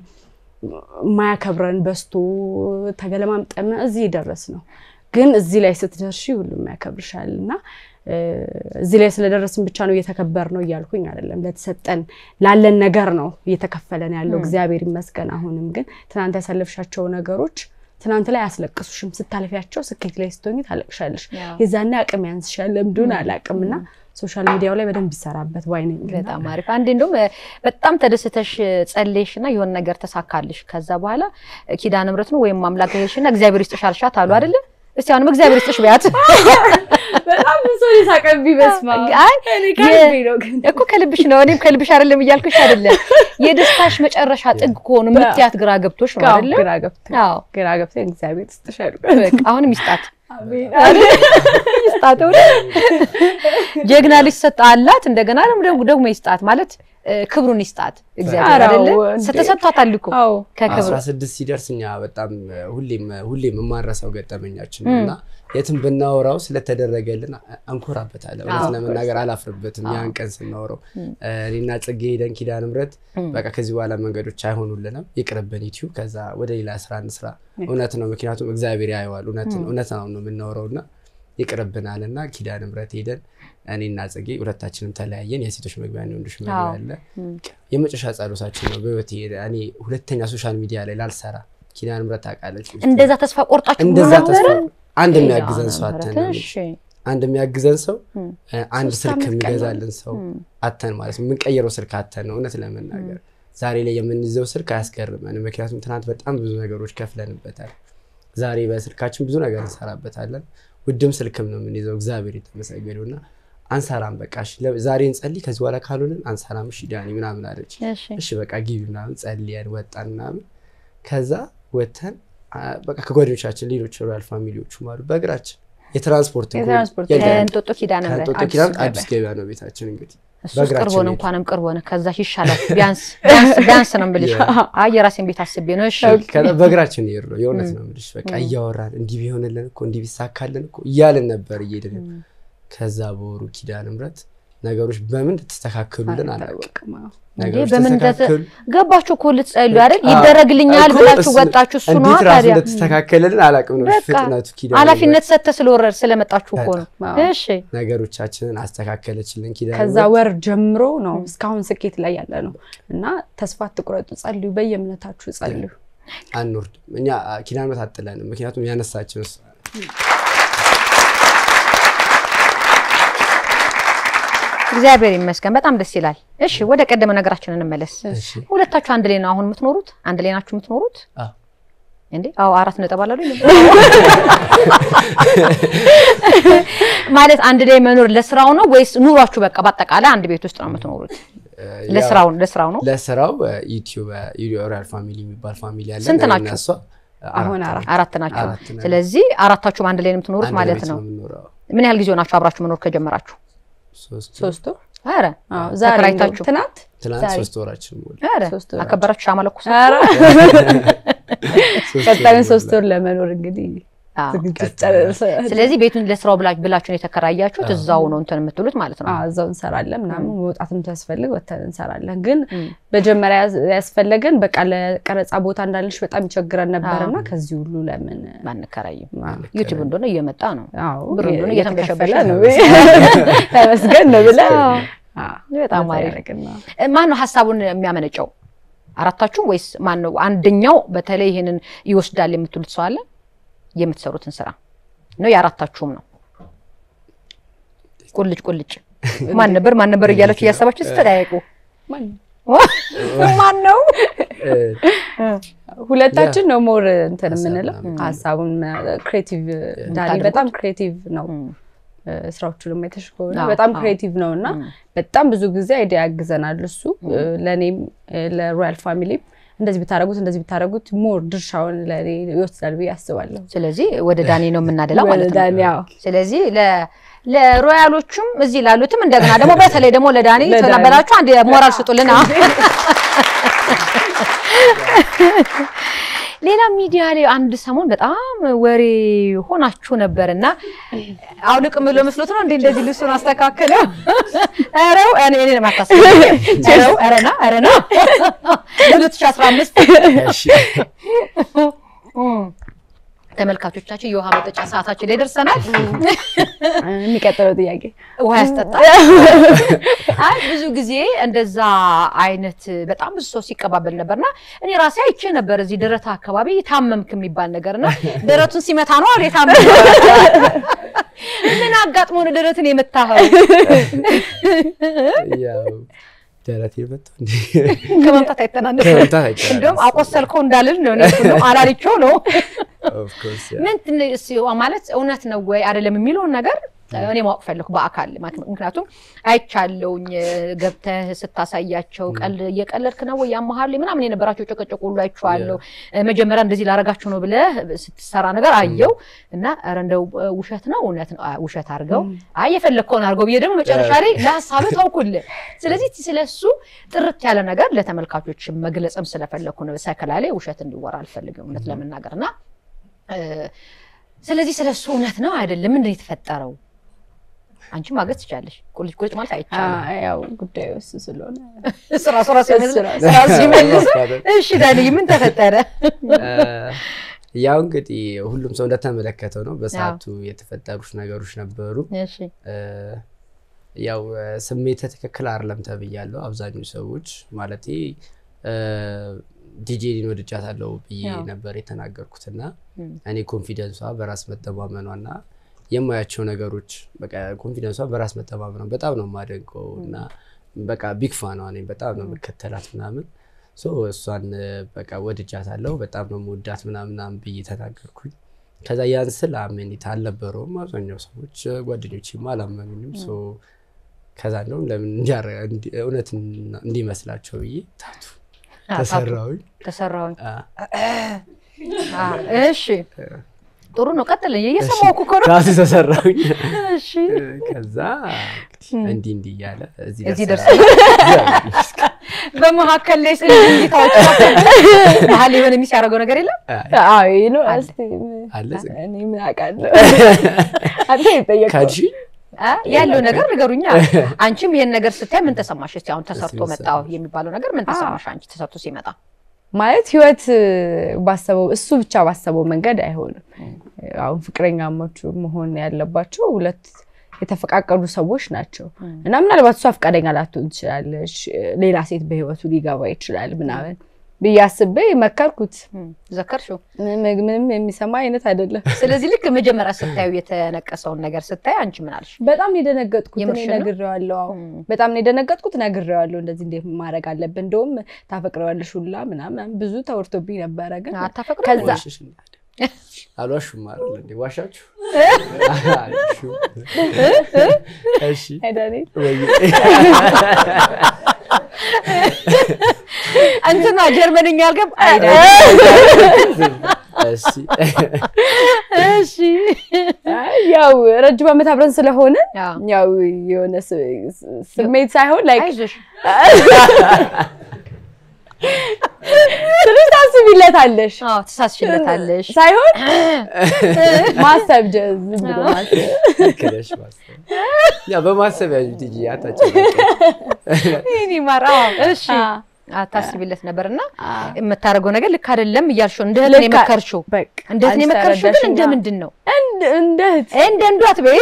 Speaker 3: ማያከብረን በስቶ ተገለማምጠን እዚህ ደረስ ነው ግን እዚህ ላይ ስትደርሺ ሁሉም ያከብርሻል እና እ፣ እዚህ ላይ ስለደረስን ብቻ ነው እየተከበር ነው እያልኩኝ አይደለም። ለተሰጠን ላለን ነገር ነው እየተከፈለን ያለው እግዚአብሔር ይመስገን። አሁንም ግን ትናንት ያሳለፍሻቸው ነገሮች ትናንት ላይ አያስለቅሱሽም። ስታልፊያቸው ስኬት ላይ ስትሆኝ ታለቅሻለሽ። የዛኔ አቅም ያንስሻል። ለምንድን አላቅም እና ሶሻል ሚዲያው ላይ በደንብ ይሰራበት ባይ ነኝ።
Speaker 1: በጣም አሪፍ። አንዴ እንደውም እ፣ በጣም ተደስተሽ ጸለይሽ እና የሆነ ነገር ተሳካልሽ። ከዛ በኋላ እ፣ ኪዳነ ምሕረት ነው ወይም አምላክ ሄድሽና እግዚአብሔር ይስጥሽ አልሻት አሉ አይደለ? እስቲ አሁንም እግዚአብሔር ይስጥሽ ቢያት
Speaker 3: በጣም ብዙ ሳቀቢ በስማ
Speaker 1: አይ
Speaker 3: ከልቤ ነው ግን
Speaker 1: እኮ ከልብሽ ነው። እኔም ከልብሽ አይደለም እያልኩሽ አይደለም። የደስታሽ መጨረሻ ጥግ ከሆኑ ምትያት ግራ ገብቶሽ ነው አይደለ?
Speaker 3: ግራ ገብቶኝ
Speaker 1: አዎ
Speaker 3: ግራ ገብቶኝ እግዚአብሔር ይስጥሻል።
Speaker 1: በቃ አሁንም ይስጣት
Speaker 3: አሜን።
Speaker 1: ይስጣት። እውነት ጀግና ልጅ ሰጥ አላት። እንደገና ደግሞ ደግሞ ይስጣት ማለት እ፣ ክብሩን ይስጣት እግዚአብሔር
Speaker 3: ኧረ
Speaker 1: አይደለ?
Speaker 3: እንዴ!
Speaker 1: ስተሰጥቷታል እኮ
Speaker 3: አዎ
Speaker 1: ከክብሩ
Speaker 2: አስራ ስድስት ሲደርስ እኛ በጣም ሁሌም ሁሌም የማረሰው ገጠመኛችን ነው እና የትም ብናወራው ስለተደረገልን እንኮራበታለን። እውነት ለመናገር አላፍርበትም። ያን ቀን ስናወራው እኔና ጽጌ ሄደን ኪዳነ ምሕረት በቃ ከዚህ በኋላ መንገዶች አይሆኑልንም፣ ይቅርብን ዩቲዩብ፣ ከዛ ወደ ሌላ ስራ እንስራ። እውነት ነው፣ ምክንያቱም እግዚአብሔር ያየዋል። እውነት ነው እውነት ነው የምናወራው እና ይቅርብናል እና ኪዳነ ምሕረት ሄደን እኔና ጽጌ ሁለታችንም ተለያየን። የሴቶች መግቢያ ነው ወንዶች መግቢያ
Speaker 1: አዎ።
Speaker 2: አለ። የመጨረሻ ጸሎታችን ነው በህይወቴ እኔ ሁለተኛ ሶሻል ሚዲያ ላይ ላልሰራ ኪዳነ ምሕረት ታውቃለች። ውስጤ
Speaker 1: እንደዛ ተስፋ ቆርጣችሁ
Speaker 2: እንደዛ
Speaker 1: ነበረ?
Speaker 2: ተስፋ አንድ
Speaker 1: ኪዳነ
Speaker 2: የሚያግዘን ሰው
Speaker 1: ምሕረት፣
Speaker 2: አተን ነው
Speaker 1: እሺ።
Speaker 2: አንድ የሚያግዘን ሰው
Speaker 1: ም።
Speaker 2: እ፣ አንድ
Speaker 3: ሶስት
Speaker 2: ስልክ
Speaker 3: ዓመት ቀላል።
Speaker 2: የሚገዛልን ሰው አተን ማለት ነው። የምንቀይረው ስልክ አተን ነው እውነት ለመናገር ዛሬ ላይ የምንይዘው ስልክ አያስገርመንም። ምክንያቱም ትናንት በጣም ብዙ ነገሮች ከፍለንበታል። ዛሬ በስልካችን ብዙ ነገር እንሰራበታለን። ውድም ስልክም ነው የምንይዘው። እግዚአብሔር የተመሰገነው እና አንሰራም። በቃ እሺ፣ ለ- ዛሬ እንጸልይ፣ ከዚህ በኋላ ካልሆንን አንሰራም። እሺ ዳኒ ምናምን አለች።
Speaker 1: እሺ
Speaker 2: እሺ በቃ ግቢ ምናምን ጸልየን ወጣን ምናምን። ከዛ ወተን በቃ ከጓደኞቻችን ሌሎች ሮያል ፋሚሊዎቹ አሉ በእግራችን የትራንስፖርት እንኳን
Speaker 3: የትራንስፖርት
Speaker 2: የለም።
Speaker 1: ከእንጦጦ ኪዳነ ምሕረት
Speaker 2: ከእንጦጦ
Speaker 3: አዲስ
Speaker 2: ኪዳን
Speaker 3: ገበያ።
Speaker 2: አዲስ ገበያ ነው ቤታችን እንግዲህ
Speaker 1: እሱስ
Speaker 2: በእግራችን
Speaker 1: ቅርብ ሆነ
Speaker 2: ሄድን።
Speaker 1: እንኳንም ቅርብ ሆነ። ከዛ ይሻላል። ቢያንስ ቢያንስ ቢያንስ ቢያንስ ነው የምልሽ። አይ የራሴን ቤት አስቤ ነው። እሺ
Speaker 2: ከዛ በእግራችን ሄድ ነው የእውነት ነው የምልሽ። በቃ እያወራን እንዲህ ቢሆንልን እኮ እንዲህ ቢሳካልን እኮ እያልን ነበር እየሄድን። ከዛ በወሩ ኪዳነ ምሕረት ነገሮች በምን ልትስተካከሉልን አላውቅም።
Speaker 3: አልታወቅም። አዎ።
Speaker 1: እንዴ
Speaker 2: ነገሮች
Speaker 1: በምን
Speaker 2: ተስተካከሉ
Speaker 1: ገባችሁ እኮ ልትጸልዩ አይደል?
Speaker 2: አዎ።
Speaker 1: ይደረግልኛል
Speaker 2: እኮ
Speaker 1: ብላችሁ
Speaker 2: እሱ-
Speaker 1: ወጣችሁ። እሱ ነው
Speaker 2: እንዴት ራሱ
Speaker 1: ታዲያ
Speaker 2: እንደተስተካከለልን አላውቅም ነው
Speaker 1: በቃ
Speaker 2: ፍጥነቱ ኪዳነ
Speaker 1: ኃላፊነት ሰጥተህ ስለወረድ ስለመጣችሁ እኮ ነው።
Speaker 3: አዎ።
Speaker 1: እሺ
Speaker 2: ምሕረት ነገሮቻችንን አስተካከለችልን ኪዳነ
Speaker 3: ከዛ
Speaker 2: ምሕረት።
Speaker 3: ወር ጀምሮ ነው እስካሁን ስኬት ላይ ያለ ነው እና ተስፋ አትቁረጡ፣ ጸልዩ፣ በየእምነታችሁ ጸልዩ።
Speaker 2: አንወርድም እኛ ኪዳነ ምሕረት አጥለንም። ምክንያቱም ያነሳችን እሷ ናት።
Speaker 1: እግዚአብሔር ይመስገን። በጣም ደስ ይላል። እሺ ወደ ቀደመ ነገራችን እንመለስ።
Speaker 2: እሺ
Speaker 1: ሁለታችሁ አንድ ላይ ነው አሁን የምትኖሩት? አንድ ላይ ናችሁ የምትኖሩት?
Speaker 2: አዎ።
Speaker 1: እንዴ አዎ፣ አራት ነጥብ አላሉ ማለት አንድ ላይ መኖር ለስራው ነው ወይስ ኑሯችሁ በቃ በአጠቃላይ አንድ ቤት ውስጥ ነው የምትኖሩት?
Speaker 2: ያው
Speaker 1: ለስራው ለስራው ነው።
Speaker 2: ለስራው ዩቲዩብ ሪያል ፋሚሊ የሚባል ፋሚሊ አለ።
Speaker 1: ስንት
Speaker 2: እኔና
Speaker 1: ናችሁ?
Speaker 2: እሷ
Speaker 3: አሁን
Speaker 2: አራት
Speaker 3: አራት
Speaker 1: አራት ናቸው።
Speaker 2: አራት ነን።
Speaker 1: ስለዚህ አራታችሁም አንድ ላይ ነው የምትኖሩት
Speaker 2: አንድ
Speaker 1: ማለት
Speaker 2: ቤት
Speaker 1: ነው።
Speaker 2: የምንኖረው።
Speaker 1: ምን ያህል ጊዜ ሆናችሁ አብራችሁ መኖር ከጀመራችሁ?
Speaker 2: ሶስት
Speaker 3: ሶስቱ
Speaker 1: ኧረ
Speaker 3: አዎ፣ ዛሬ እንደውም
Speaker 1: ተከራይታችሁ?
Speaker 3: ትናንት
Speaker 2: ትናንት
Speaker 3: ዛሬ።
Speaker 2: ሶስት ወራችን ሞላ።
Speaker 1: ኧረ
Speaker 3: ሶስት ወራችሁ።
Speaker 1: አከበራችሁ ሻማ ለኩስ
Speaker 3: ኧረ
Speaker 2: ሶስት
Speaker 3: ቀጣዩን
Speaker 2: ወር
Speaker 3: ሶስት
Speaker 2: ሞላ።
Speaker 3: ወር ለመኖር እንግዲህ
Speaker 1: አዎ።
Speaker 3: ዝግጅት
Speaker 2: ቀጣይ
Speaker 3: ጨርሰ
Speaker 1: ስለዚህ ቤቱን ለስራው ብላ- ብላችሁ ነው የተከራያችሁት። እዛው ነው እንትን የምትሉት ማለት ነው።
Speaker 3: አዎ፣ እዛው እንሰራለን ምናምን መውጣትም ሲያስፈልግ ወተን እንሰራለን። ግን
Speaker 1: እም።
Speaker 3: መጀመሪያ ያዝ- ያስፈለገን በቃ ለቀረጻ ቦታ እንዳለሽ በጣም ይቸግረን ነበርና
Speaker 1: አዎ።
Speaker 3: ከዚህ ሁሉ ለምን
Speaker 1: አንከራይም።
Speaker 3: አዎ፣
Speaker 1: ዩቲዩብ እንደሆነ እየመጣ ነው።
Speaker 3: አዎ፣
Speaker 1: ብር እንደሆነ
Speaker 3: እየተከፈለ
Speaker 1: እየተንበሸበሸ
Speaker 3: ነው
Speaker 1: ነው።
Speaker 3: ተመስገን ነው ብለን
Speaker 1: አዎ።
Speaker 3: አዎ፣
Speaker 1: በጣም
Speaker 3: እንደዛ
Speaker 1: አሪፍ።
Speaker 3: ያደረግን ነው።
Speaker 1: ማን ነው ሀሳቡን የሚያመነጨው? አራታችሁ ወይስ ማን ነው? አንደኛው በተለይ ይሄንን ይወስዳል የምትሉት ሰው አለ? የምትሰሩትን ስራ ነው የአራታችሁም ነው? ቁልጭ ቁልጭ ማን ነበር ማን ነበር እያላችሁ እያሰባችሁ ስትጠያየቁ
Speaker 3: ማን ነው?
Speaker 1: ማን ነው?
Speaker 2: እ፣
Speaker 3: ሁለታችን ነው ሞር እንትን
Speaker 2: ሀሳብ
Speaker 3: የምንለው
Speaker 2: ምናምን።
Speaker 3: ሀሳቡን ክሬቲቭ ዳኒ
Speaker 1: የምታደርጉት?
Speaker 3: በጣም ክሬቲቭ ነው።
Speaker 1: እም፣
Speaker 3: እ፣ ስራዎቹንም አይተሽ ከሆነ
Speaker 1: አዎ፣
Speaker 3: በጣም
Speaker 1: አዎ።
Speaker 3: ክሬቲቭ ነው እና
Speaker 1: እም።
Speaker 3: በጣም ብዙ ጊዜ አይዲያ ያግዘናል እሱ እ፣ ለእኔም እ፣ ለሮያል ፋሚሊም እንደዚህ ብታደረጉት እንደዚህ ብታደረጉት ሞር ድርሻውን ለእኔ ይወስዳል ብዬ አስባለሁ።
Speaker 1: ስለዚህ ወደ ዳኒ ነው የምናደላው ማለት ነው።
Speaker 3: ዳኒ አዎ።
Speaker 1: ስለዚህ ለ- ለሮያሎቹም እዚህ ላሉትም እንደገና ደግሞ በተለይ ደግሞ ለዳኒ
Speaker 3: ለዳኒ።
Speaker 1: ተናበላችሁ አንድ ሞራል ስጡልን። አዎ። ሌላ ሚዲያ ላይ አንድ ሰሞን በጣም ወሬ ሆናችሁ ነበር እና አውልቅም ብሎ መስሎት ነው እንዴ እንደዚህ ልብሱን አስተካከለ። ኧረው እኔ እኔ ማታስብ ኧረው ኧረና ኧረና 2015
Speaker 2: እሺ።
Speaker 1: ተመልካቾቻችን የውሃ መጠጫ ሰዓታችን ላይ ደርሰናል።
Speaker 3: የሚቀጥለው ጥያቄ
Speaker 1: ውሃ ያስጠጣል። አይ ብዙ ጊዜ እንደዛ አይነት በጣም ብዙ ሰው ሲቀባበል ነበርና እኔ ራሴ አይቼ ነበር እዚህ ደረታ አካባቢ ታመምክ የሚባል ነገርና ደረቱን ሲመታ ነው አለ የታመመ ምን አጋጥሞ ነው ደረትን የመታኸው?
Speaker 2: ያው ደረቴ መጥቶ እንዲ
Speaker 1: ከመምታት አይተናነስ
Speaker 2: ከመምታት አይቀርም።
Speaker 1: እንደውም አቆሰልከው እንዳልል ነው እኔ እሱ ነው አላልቼው ነው
Speaker 2: Of course, ያ።
Speaker 1: ምን ትን- እስ- ማለት እውነት ነው ወይ አይደለም የሚለውን ነገር እኔ ማወቅ ፈለኩ በአካል ማለት ነው። ምክንያቱም አይቻለውኝ ገብተህ ስታሳያቸው ቀል እየቀለድክ ነው ወይ ያመሃል ምናምን የነበራቸው ጨቀጨቁ ሁሉ አይቼዋለሁ። መጀመሪያ እንደዚህ ላረጋችሁ ነው ብለህ ስትሰራ ነገር አየው እና ኧረ እንደው ውሸት ነው እውነት ነው አይ፣ ውሸት አድርገው አይ የፈለግከውን አድርገው ብዬ ደግሞ መጨረሻ ላይ ለሀሳብህ ተውኩልህ። ስለዚህ ስለሱ ጥርት ያለ ነገር ለተመልካቾች መግለጽም ስለፈለግኩ ነው። ሰከላ ላይ ውሸት እንዲወራ አልፈልግም እውነት ለመናገር እና እ፣ ስለዚህ ስለሱ እውነት ነው አይደለም ምንድን ነው የተፈጠረው? አንቺ ማገዝ ትችላለሽ። ቁልጭ ቁልጭ ማለት አይቻልም።
Speaker 3: አ- ያው ጉዳዩ እሱ ስለሆነ
Speaker 1: ስራ ስራ ሲመልስ
Speaker 3: ስራ-
Speaker 1: ስራ ሲመልስ
Speaker 2: ማስፋጠጥ።
Speaker 1: እሺ ዳንዬ ምን ተፈጠረ?
Speaker 2: ያው እንግዲህ ሁሉም ሰው እንደተመለከተው ነው። በሰዓቱ የተፈጠሩት ነገሮች ነበሩ።
Speaker 1: እሺ
Speaker 2: እ፣ ያው እ፣ ስሜተ ትክክል አይደለም ተብያለሁ። አብዛኞቹ ሰዎች ማለቴ ዲጄን ወድጃታለሁ ብዬ
Speaker 1: ያው።
Speaker 2: ነበር የተናገርኩት እና
Speaker 1: እም።
Speaker 2: እኔ ኮንፊደንሷ በራስ መተማመኗ እና የማያቸው ነገሮች በቃ ኮንፊደንሷ በራስ መተማመኗ በጣም ነው የማደንቀው እና በቃ ቢግ ፋኗ ነኝ። በጣም ነው የምከተላት ምናምን ሶ እሷን በቃ ወድጃታለሁ በጣም ነው መወዳት ምናምናም ብዬ ተናገርኩኝ። ከዛ ያን ስል አመኔታ አልነበረውም። አብዛኛው ሰዎች ጓደኞችም አላመኑኝም። ሶ ከዛ እንደውም ለምን እውነት እንዲመስላቸው ብዬ ታቱ ተሰራሁኝ
Speaker 1: ተሰራሁኝ።
Speaker 2: አ፣
Speaker 1: እሺ ጥሩ ነው። ቀጥል። እየሰማሁ እኮ ነው።
Speaker 2: ታቱ ተሰራሁኝ።
Speaker 1: እሺ
Speaker 2: ከዛ እንግዲህ እንዲህ እንዲህ እያለ እዚህ
Speaker 1: እዚህ
Speaker 2: ደርሰናል። እግዚአብሔር ይመስገን።
Speaker 1: በመካከል ላይ ስለ ጌታዎች መሀል የሆነ ሚስ ያደረገው ነገር የለም።
Speaker 3: አዎ ይሄ ነው።
Speaker 1: አለ።
Speaker 3: እስኪ ምን-
Speaker 2: አለ ጽጌ?
Speaker 3: እኔ ምን አውቃለሁ? አንተ የጠየቀው
Speaker 2: ካድሺ
Speaker 1: አ፣ ያለው ነገር ንገሩኛ። አንቺም ይሄን ነገር ስታይ ምን ተሰማሽ? እስኪ አሁን ተሰርቶ
Speaker 2: እስኪ
Speaker 1: መጣው የሚባለው ነገር ምን ተሰማሽ አንቺ ተሰርቶ ሲመጣ?
Speaker 3: ማለት ህይወት ባሰበው እሱ ብቻ ባሰበው መንገድ አይሆንም። አሁን ፍቅረኛሞቹ መሆን ያለባቸው ሁለት የተፈቃቀዱ ሰዎች ናቸው እና ምናልባት እሷ ፈቃደኛ ላትሆን ትችላለች፣ ሌላ ሴት በህይወቱ ሊገባ ይችላል ምናምን ብዬ አስቤ መከርኩት።
Speaker 1: ዘከርሽው።
Speaker 3: ምንም ምንም የሚሰማ አይነት አይደለም።
Speaker 1: ስለዚህ ልክ መጀመሪያ ስታዩ የተነቀሰውን ነገር ስታይ አንቺ ምን አልሽ?
Speaker 3: በጣም ነው የደነገጥኩት። እኔ
Speaker 1: የምርሽን ነው?
Speaker 3: ነግሬዋለሁ። አዎ
Speaker 1: ም።
Speaker 3: በጣም ነው የደነገጥኩት። ነግሬዋለሁ። እንደዚህ እንዴት ማድረግ አለብን፣ እንደውም ታፈቅረዋለሽ ሁላ ምናምን ብዙ ተወርቶብኝ ነበረ። ግን
Speaker 1: አታፈቅሩ
Speaker 3: ከዛ
Speaker 2: ዋሽሽ እንዴ? አልዋሹም አይደል እንዴ? ዋሻችሁ? አልዋሹም። እሺ
Speaker 3: አይዳኔ
Speaker 2: ወይ
Speaker 1: እንትና ጀርመንኛ አልገብ አይዳ
Speaker 2: እሺ
Speaker 1: እሺ
Speaker 3: ያው ረጅም ዓመት አብረን ስለሆነ
Speaker 1: አዎ።
Speaker 3: ያው የሆነ ስ- ስ- ስሜት ሳይሆን ላይ
Speaker 1: አይዞሽ
Speaker 3: ትንሽ ታስቢለታለሽ
Speaker 1: አዎ ትሳስሽለታለሽ
Speaker 3: ሳይሆን ማሰብ ጀ- ዝም ብሎ ማሰብ
Speaker 2: ልክ ነሽ ማሰብ ያ በማሰብ ያዥ ትጂ አታጨናቂ
Speaker 1: ይሄኔ ማራ እሺ
Speaker 3: አ-
Speaker 1: አታስቢለት ነበርና
Speaker 3: አ-
Speaker 1: የምታደርገው ነገር ልክ አይደለም እያልሽው እንደ እህት ነው
Speaker 3: ልክ-
Speaker 1: የመከርሽው
Speaker 3: በቃ
Speaker 1: እንደ እህት ነው
Speaker 3: አንቺ
Speaker 1: የመከርሽው ግን
Speaker 3: ተረዳሽኛ?
Speaker 1: እንደ ምንድን ነው
Speaker 3: እንደ- እንደ እህት
Speaker 1: እንደ እንዷ አትበይ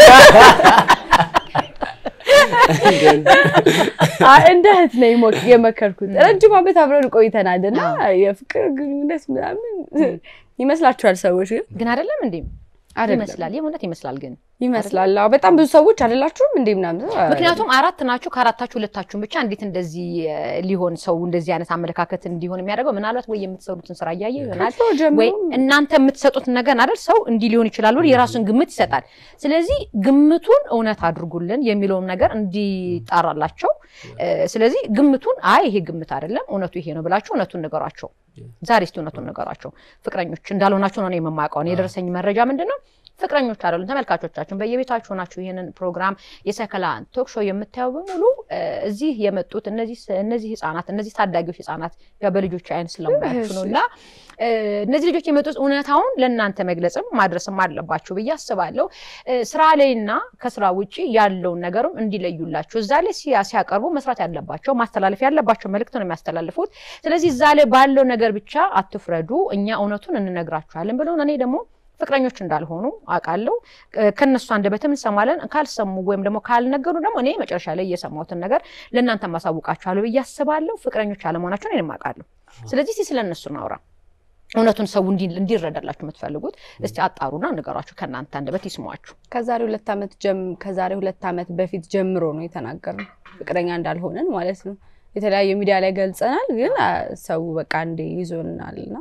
Speaker 3: አ- እንደ እህት ነው የሞ- የመከርኩት። ረጅም ዓመት አብረን ቆይተናል እና የፍቅር ግንኙነት ምናምን ይመስላችኋል ሰዎች ግን
Speaker 1: ግን አይደለም እንዴ
Speaker 3: አይደለም
Speaker 1: ይመስላል የእውነት ይመስላል ግን
Speaker 3: ይመስላል። አዎ በጣም ብዙ ሰዎች አይደላችሁም እንዴ ምናምን
Speaker 1: ምክንያቱም አራት ናችሁ ከአራታችሁ ሁለታችሁን ብቻ እንዴት እንደዚህ እ, ሊሆን ሰው እንደዚህ አይነት አመለካከት እንዲሆን የሚያደርገው ምናልባት ወይ የምትሰሩትን ስራ እያየ ይሆናል
Speaker 3: ከድሮ ጀምሮ
Speaker 1: ወይ እናንተ የምትሰጡትን ነገር አይደል ሰው እንዲህ ሊሆን ይችላል ብሎ የራሱን ግምት ይሰጣል። ስለዚህ ግምቱን እውነት አድርጉልን የሚለውን ነገር እንዲጣራላቸው እ፣ ስለዚህ ግምቱን አይ ይሄ ግምት አይደለም እውነቱ ይሄ ነው ብላችሁ እውነቱን ንገሯቸው። ዛሬ እስቲ እውነቱን ንገሯቸው። ፍቅረኞች እንዳልሆናችሁ ነው እኔ የማውቀው። እኔ የደረሰኝ መረጃ ምንድን ነው? ፍቅረኞች አይደሉም። ተመልካቾቻችን በየቤታችሁ ናችሁ ይህንን ፕሮግራም የሰከላ ቶክ ሾው የምታየው በሙሉ እ፣ እዚህ የመጡት እነዚህ እነዚህ ህጻናት እነዚህ ታዳጊዎች ህጻናት ያው በልጆች አይን ስለማያችሁ ነው እና እ፣ እነዚህ ልጆች የመጡት እውነታውን ለእናንተ መግለጽም ማድረስም አለባችሁ ብዬ አስባለሁ። እ፣ ስራ ላይና ከስራ ውጭ ያለውን ነገርም እንዲለዩላችሁ እዛ ላይ ሲያ- ሲያቀርቡ መስራት ያለባቸው ማስተላለፍ ያለባቸው መልእክት ነው የሚያስተላልፉት። ስለዚህ እዛ ላይ ባለው ነገር ብቻ አትፍረዱ፣ እኛ እውነቱን እንነግራችኋለን ብለውን እኔ ደግሞ ፍቅረኞች እንዳልሆኑ አውቃለሁ። እ፣ ከነሱ አንደበትም እንሰማለን። ካልሰሙ ወይም ደግሞ ካልነገሩ ደግሞ እኔ መጨረሻ ላይ እየሰማሁትን ነገር ለእናንተ ማሳውቃችኋለሁ ብዬ አስባለሁ። ፍቅረኞች አለመሆናቸውን እኔም አውቃለሁ። ስለዚህ እስኪ ስለ እነሱ እናውራ። እውነቱን ሰው እንዲ- እንዲረዳላችሁ የምትፈልጉት እስቲ አጣሩና ንገሯችሁ፣ ከእናንተ አንደበት ይስሟችሁ።
Speaker 3: ከዛሬ ሁለት ዓመት ጀም ከዛሬ ሁለት ዓመት በፊት ጀምሮ ነው የተናገርነው ፍቅረኛ እንዳልሆነን ማለት ነው። የተለያየ ሚዲያ ላይ ገልጸናል፣ ግን አ፣ ሰው በቃ እንደ ይዞናልና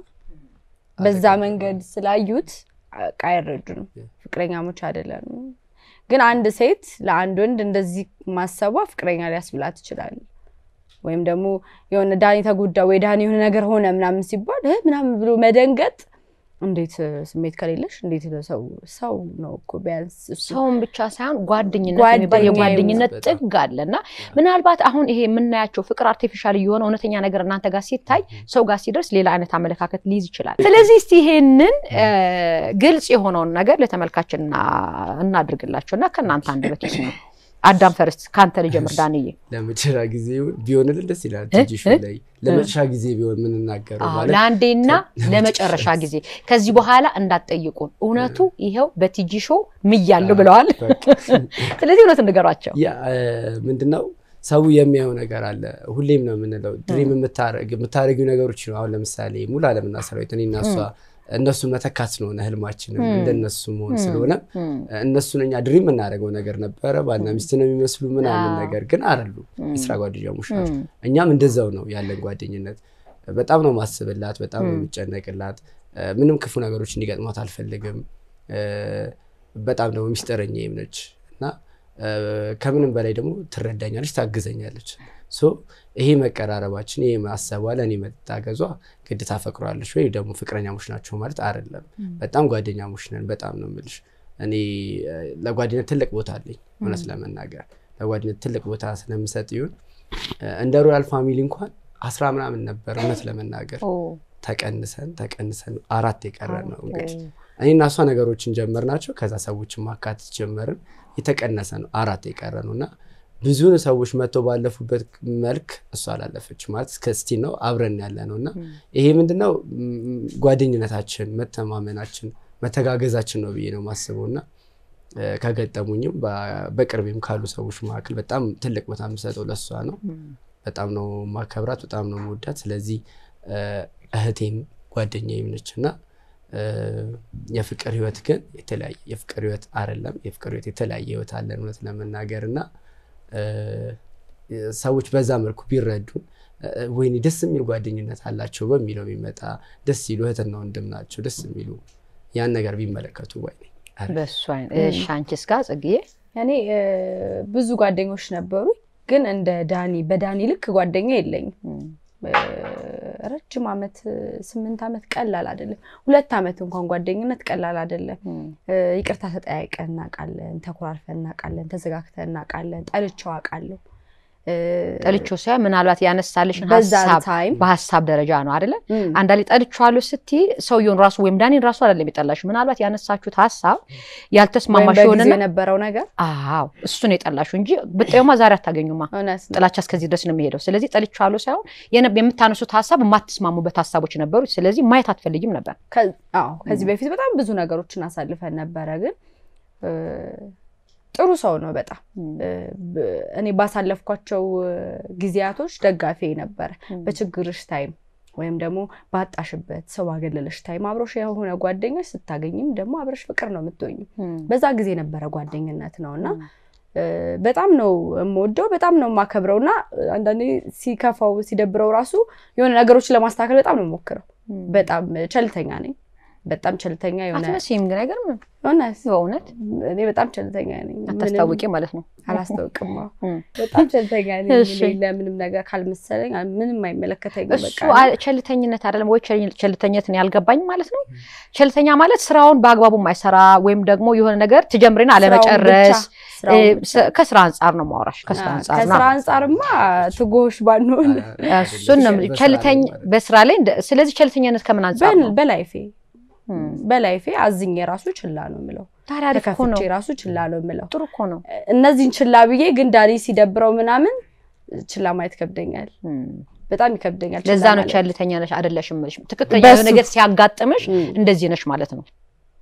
Speaker 3: በዛ መንገድ ስላዩት በቃ አይረዱንም። ፍቅረኛሞች አይደለንም። ግን አንድ ሴት ለአንድ ወንድ እንደዚህ ማሰቧ ፍቅረኛ ሊያስብላት ይችላል። ወይም ደግሞ የሆነ ዳኒ ተጎዳ ወይ ዳኒ የሆነ ነገር ሆነ ምናምን ሲባል "እ?" ምናምን ብሎ መደንገጥ እንዴት እ፣ ስሜት ከሌለሽ እንዴት ነው ሰው ሰው ነው እኮ ቢያንስ እሱ
Speaker 1: ሰውን ብቻ ሳይሆን ጓደኝነት
Speaker 3: ጓደኛ
Speaker 1: የሚባል የጓደኝነት
Speaker 2: በጣም።
Speaker 1: ጥግ አለ እና ምናልባት አሁን ይሄ የምናያቸው ፍቅር አርቲፊሻል እየሆነ እውነተኛ ነገር እናንተ ጋር ሲታይ ሰው ጋር ሲደርስ ሌላ አይነት አመለካከት ሊይዝ ይችላል። ስለዚህ እስቲ ይሄንን እ፣ ግልጽ የሆነውን ነገር ለተመልካች እና- እናድርግላቸው እና ከእናንተ አንደበት ይስሙ። አዳም ፈርስት ከአንተ ልጀምር ዳንዬ።
Speaker 2: ለመጨረሻ ጊዜ ቢሆንልን ደስ ይላል። ቲጂ ሾው ላይ ለመጨረሻ ጊዜ ቢሆን የምንናገረው
Speaker 1: አዎ፣
Speaker 2: ማለት
Speaker 1: ለአንዴና ለመጨረሻ ጊዜ ከዚህ በኋላ እንዳትጠይቁን፣ እውነቱ ይኸው በቲጂ ሾው ምያለሁ ብለዋል።
Speaker 2: በቃ
Speaker 1: ስለዚህ እውነቱን ንገሯቸው።
Speaker 2: ያ ምንድነው ሰው የሚያየው ነገር አለ። ሁሌም ነው የምንለው ድሪም የምታረጊው ነገሮች ነው። አሁን ለምሳሌ ሙሉ አለምና ሰራዊት እኔ እና እሷ እነሱን መተካት ስለሆነ ህልማችንም እንደነሱ መሆን ስለሆነ እነሱን እኛ ድሪም የምናደርገው ነገር ነበረ። ባልና ሚስት ነው የሚመስሉ ምናምን ነገር ግን አይደሉ፣ የስራ ጓደኛሞች ናቸው። እኛም እንደዛው ነው ያለን ጓደኝነት። በጣም ነው ማስብላት፣ በጣም ነው የሚጨነቅላት። ምንም ክፉ ነገሮች እንዲገጥሟት አልፈልግም። በጣም ደግሞ ሚስጥረኛዬም ነች እና ከምንም በላይ ደግሞ ትረዳኛለች፣ ታግዘኛለች። ሶ ይሄ መቀራረባችን ይሄ ማሰቧ ለእኔ መታገዟ ግድ ታፈቅሯለች ወይ ደግሞ ፍቅረኛሞች ናቸው ማለት አይደለም። በጣም ጓደኛሞች ነን። በጣም ነው የምልሽ። እኔ ለጓደኝነት ትልቅ ቦታ አለኝ። እውነት ለመናገር ለጓደኝነት ትልቅ ቦታ ስለምሰጥ ይሁን እንደ ሮያል ፋሚሊ እንኳን አስራ ምናምን ነበር እውነት ለመናገር ተቀንሰን ተቀንሰን አራት የቀረን ነው እንግዲህ እኔ እና እሷ ነገሮችን ጀመር ናቸው። ከዛ ሰዎችን ማካተት ጀመርን። የተቀነሰ ነው አራት የቀረ ነው እና ብዙ ሰዎች መጥተው ባለፉበት መልክ እሷ አላለፈች ማለት እስከ ስቲል ነው አብረን ያለ ነው እና ይሄ ምንድነው ጓደኝነታችን፣ መተማመናችን፣ መተጋገዛችን ነው ብዬ ነው የማስበው እና ከገጠሙኝም በቅርቤም ካሉ ሰዎች መካከል በጣም ትልቅ ቦታ የምሰጠው ለእሷ ነው። በጣም ነው ማከብራት፣ በጣም ነው መወዳት። ስለዚህ እህቴም ጓደኛዬም ነች እና የፍቅር ህይወት ግን የተለያየ የፍቅር ህይወት አይደለም። የፍቅር ህይወት የተለያየ ህይወት አለን እውነት ለመናገር እና ሰዎች በዛ መልኩ ቢረዱን ወይኔ ደስ የሚል ጓደኝነት አላቸው በሚለው የሚመጣ ደስ ይሉ እህትና ወንድም ናቸው ደስ የሚሉ ያን ነገር ቢመለከቱ ወይኔ
Speaker 1: በሱ አይነት አንቺስ ጋር ጽግዬ
Speaker 3: እኔ ብዙ ጓደኞች ነበሩ፣ ግን እንደ ዳኒ በዳኒ ልክ ጓደኛ የለኝም። ረጅም ዓመት ስምንት ዓመት ቀላል አይደለም። ሁለት ዓመት እንኳን ጓደኝነት ቀላል አይደለም። ይቅርታ ተጠያይቀን እናውቃለን፣ ተኮራርፈን እናውቃለን፣ ተዘጋግተን እናውቃለን። ጠልቼው አውቃለሁ።
Speaker 1: ጠልቼው ሳይሆን ምናልባት ያነሳልሽን
Speaker 3: በዛ
Speaker 1: ሀሳብ
Speaker 3: ታይም
Speaker 1: በሀሳብ ደረጃ ነው አይደለ? አንዳንዴ ጠልቼዋለሁ ስትይ ሰውየውን ራሱ ወይም ዳኒን ራሱ አይደለም የጠላሽው። ምናልባት ያነሳችሁት ሀሳብ
Speaker 3: ወይም
Speaker 1: ያልተስማማሽ
Speaker 3: በጊዜው
Speaker 1: ይሆንና
Speaker 3: የነበረው ነገር
Speaker 1: አዎ እሱን የጠላሽው እንጂ ብጤውማ ዛሬ አታገኙማ።
Speaker 3: እውነት ነው።
Speaker 1: ጥላቻ እስከዚህ ድረስ ነው የሚሄደው። ስለዚህ ጠልቼዋለሁ ሳይሆን የነ- የምታነሱት ሀሳብ የማትስማሙበት ሀሳቦች ነበሩ። ስለዚህ ማየት አትፈልጊም ነበር።
Speaker 3: ከ- አዎ ከዚህ በፊት በጣም ብዙ ነገሮችን አሳልፈን ነበረ፣ ግን እ፣ ጥሩ ሰው ነው በጣም እ፣ ብ- እኔ ባሳለፍኳቸው እ፣ ጊዜያቶች ደጋፊ ነበረ። በችግርሽ ታይም ወይም ደግሞ ባጣሽበት ሰው ባገለለሽ ታይም አብሮሽ የሆነ ጓደኞች ስታገኝም ደግሞ አብረሽ ፍቅር ነው የምትሆኝ። በዛ ጊዜ የነበረ ጓደኝነት ነው እና እ፣ በጣም ነው የምወደው፣ በጣም ነው የማከብረው እና አንዳንዴ ሲከፋው ሲደብረው ራሱ የሆነ ነገሮችን ለማስተካከል በጣም ነው የምሞክረው። በጣም ቸልተኛ ነኝ። በጣም ቸልተኛ የሆነ
Speaker 1: አትመስይም ግን አይገርምም?
Speaker 3: እውነት
Speaker 1: በእውነት
Speaker 3: እኔ በጣም ቸልተኛ ነኝ። ምንም
Speaker 1: አታስታውቂ ማለት ነው።
Speaker 3: አላስታውቅም። አዎ።
Speaker 1: እም።
Speaker 3: በጣም ቸልተኛ ነኝ።
Speaker 1: እሺ።
Speaker 3: እኔ ለምንም ነገር ካልመሰለኝ ምንም አይመለከተኝም።
Speaker 1: እሱ
Speaker 3: በቃ
Speaker 1: አ- ቸልተኝነት አይደለም ወይ? ቸል- ቸልተኝነትን ያልገባኝ ማለት ነው። ቸልተኛ ማለት ስራውን በአግባቡ የማይሰራ ወይም ደግሞ የሆነ ነገር ትጀምሪና አለመጨረስ
Speaker 3: ስራውን
Speaker 1: እ፣
Speaker 3: ብቻ።
Speaker 1: ስ- ከስራ አንጻር ነው ማውራሽ። ከስራ
Speaker 3: አ፣
Speaker 1: አንጻር
Speaker 3: ከስራ
Speaker 1: ነው።
Speaker 3: አንጻርማ ትጎሽ ባንሆን
Speaker 1: እሱን ነው የምልሽ። ቸልተኝ በስራ ላይ እንደ- ስለዚህ ቸልተኝነት ከምን አንጻር
Speaker 3: በል-
Speaker 1: ነው?
Speaker 3: በላይፌ
Speaker 1: እም።
Speaker 3: በላይፌ አዝኜ ራሱ ችላ ነው የምለው።
Speaker 1: ታዲያ አሪፍ እኮ ነው።
Speaker 3: ተከፍቼ ራሱ ችላ ነው የምለው።
Speaker 1: ጥሩ እኮ ነው።
Speaker 3: እነዚህን ችላ ብዬ ግን ዳኒ ሲደብረው ምናምን ችላ ማየት ይከብደኛል።
Speaker 1: እም።
Speaker 3: በጣም ይከብደኛል።
Speaker 1: ለዛ
Speaker 3: ችላ
Speaker 1: ነው
Speaker 3: ማለት።
Speaker 1: ቸልተኛ ነሽ አይደለሽም የምልሽ። ትክክለኛ
Speaker 3: በሱ-
Speaker 1: የሆነ ነገር ሲያጋጥምሽ
Speaker 3: እም።
Speaker 1: እንደዚህ ነሽ ማለት ነው።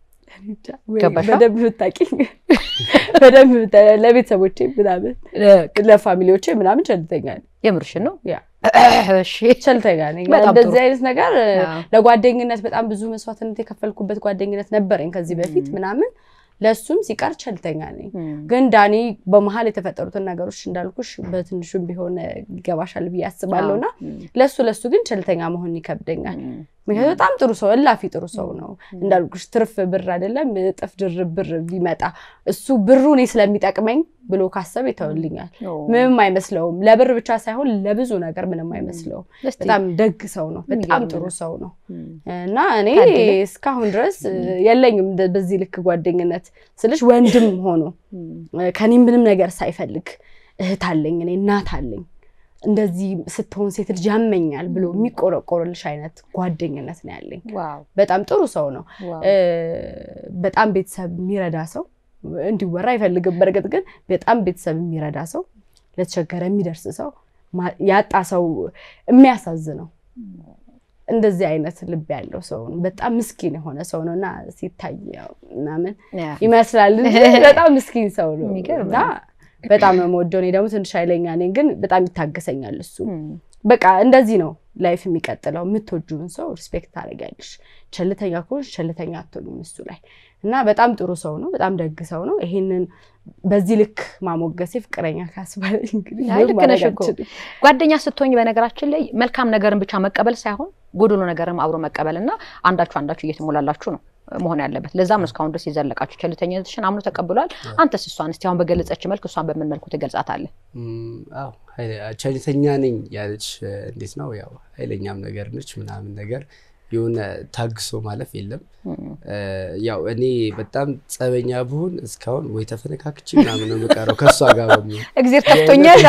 Speaker 3: ወይ
Speaker 1: ገባሻ?
Speaker 3: በደንብ ብታውቂኝ በደንብ ብታ- ለቤተሰቦቼ ምናምን ለፋሚሊዎቼ ምናምን ቸልተኛ ነኝ።
Speaker 1: የምርሽን ነው?
Speaker 3: ያ
Speaker 1: እሺ።
Speaker 3: ቸልተኛ ነኝ።
Speaker 1: በጣም
Speaker 3: እንደዚህ
Speaker 1: ጥሩ።
Speaker 3: አይነት ነገር
Speaker 1: አዎ።
Speaker 3: ለጓደኝነት በጣም ብዙ መስዋዕትነት የከፈልኩበት ጓደኝነት ነበረኝ ከዚህ በፊት ምናምን ለእሱም ሲቀር ቸልተኛ ነኝ።
Speaker 1: እም።
Speaker 3: ግን ዳኒ በመሀል የተፈጠሩትን ነገሮች እንዳልኩሽ በትንሹም ቢሆን ይገባሻል ብዬ አስባለሁ እና
Speaker 1: እም።
Speaker 3: ለሱ ለሱ ግን ቸልተኛ መሆን ይከብደኛል።
Speaker 1: እም።
Speaker 3: ምክንያቱም በጣም ጥሩ ሰው እላፊ ጥሩ ሰው ነው እንዳልኩሽ ትርፍ ብር አይደለም እጥፍ ድርብ ብር ቢመጣ እሱ ብሩ እኔ ስለሚጠቅመኝ ብሎ ካሰብ ይተውልኛል።
Speaker 1: ኦ።
Speaker 3: ምንም አይመስለውም። ለብር ብቻ ሳይሆን ለብዙ ነገር ምንም አይመስለውም።
Speaker 1: እስቲ
Speaker 3: በጣም ደግ ሰው ነው። በጣም
Speaker 1: የሚገርም
Speaker 3: ጥሩ
Speaker 1: ነው።
Speaker 3: ሰው ነው
Speaker 1: እም።
Speaker 3: እና እኔ
Speaker 1: ታድለ።
Speaker 3: እስካሁን ድረስ የለኝም እንደ- በዚህ ልክ ጓደኝነት ስልሽ ወንድም ሆኖ
Speaker 1: እም።
Speaker 3: ከኔ ምንም ነገር ሳይፈልግ እህት አለኝ እኔ እናት አለኝ እንደዚህ ስትሆን ሴት ልጅ ያመኛል ብሎ የሚቆረቆርልሽ አይነት ጓደኝነት ነው ያለኝ።
Speaker 1: ዋው
Speaker 3: በጣም ጥሩ ሰው ነው።
Speaker 1: ዋው።
Speaker 3: እ፣ በጣም ቤተሰብ የሚረዳ ሰው እንዲወራ አይፈልግም። በእርግጥ ግን በጣም ቤተሰብ የሚረዳ ሰው፣ ለተቸገረ የሚደርስ ሰው፣ ማ- ያጣ ሰው የሚያሳዝነው እንደዚህ አይነት ልብ ያለው ሰው ነው። በጣም ምስኪን የሆነ ሰው ነው እና ሲታይ ያው ምናምን
Speaker 1: ያ።
Speaker 3: ይመስላል እንጂ በጣም ምስኪን ሰው ነው
Speaker 1: የሚገርም
Speaker 3: እና በጣም ነው የምወደው። እኔ ደግሞ ትንሽ ኃይለኛ ነኝ፣ ግን በጣም ይታገሰኛል እሱ።
Speaker 1: እም።
Speaker 3: በቃ እንደዚህ ነው ላይፍ የሚቀጥለው። የምትወጂውን ሰው ሪስፔክት ታደርጊያለሽ። ቸልተኛ ከሆንሽ ቸልተኛ አትሆኝም እሱ ላይ እና በጣም ጥሩ ሰው ነው። በጣም ደግ ሰው ነው። ይሄንን በዚህ ልክ ማሞገሴ ፍቅረኛ ካስባለኝ እንግዲህ
Speaker 1: አይ
Speaker 3: ምንም
Speaker 1: ልክ ነሽ
Speaker 3: ማድረግ
Speaker 1: እኮ
Speaker 3: አልችልም።
Speaker 1: ጓደኛ ስትሆኝ በነገራችን ላይ መልካም ነገርን ብቻ መቀበል ሳይሆን ጎዶሎ ነገርም አብሮ መቀበል እና አንዳችሁ አንዳችሁ እየተሞላላችሁ ነው መሆን ያለበት። ለዛም ነው እስካሁን ድረስ የዘለቃችሁ። ቸልተኝነትሽን አምኖ ተቀብሏል። አንተስ እሷን እስቲ አሁን በገለጸች መልክ እሷን በምን መልኩ ትገልጻታለህ?
Speaker 2: እም፣ አዎ ኃይለ- ቸልተኛ ነኝ ያለች እ፣ እንዴት ነው ያው ኃይለኛም ነገር ነች ምናምን ነገር የሆነ ታግሶ ማለፍ የለም። እ፣ ያው እኔ በጣም ጸበኛ ብሆን እስካሁን ወይ ተፈነካክቼ ምናምን ነው የምቀረው ከእሷ ጋር በሚሆን
Speaker 1: እግዜር ተፍቶኛል።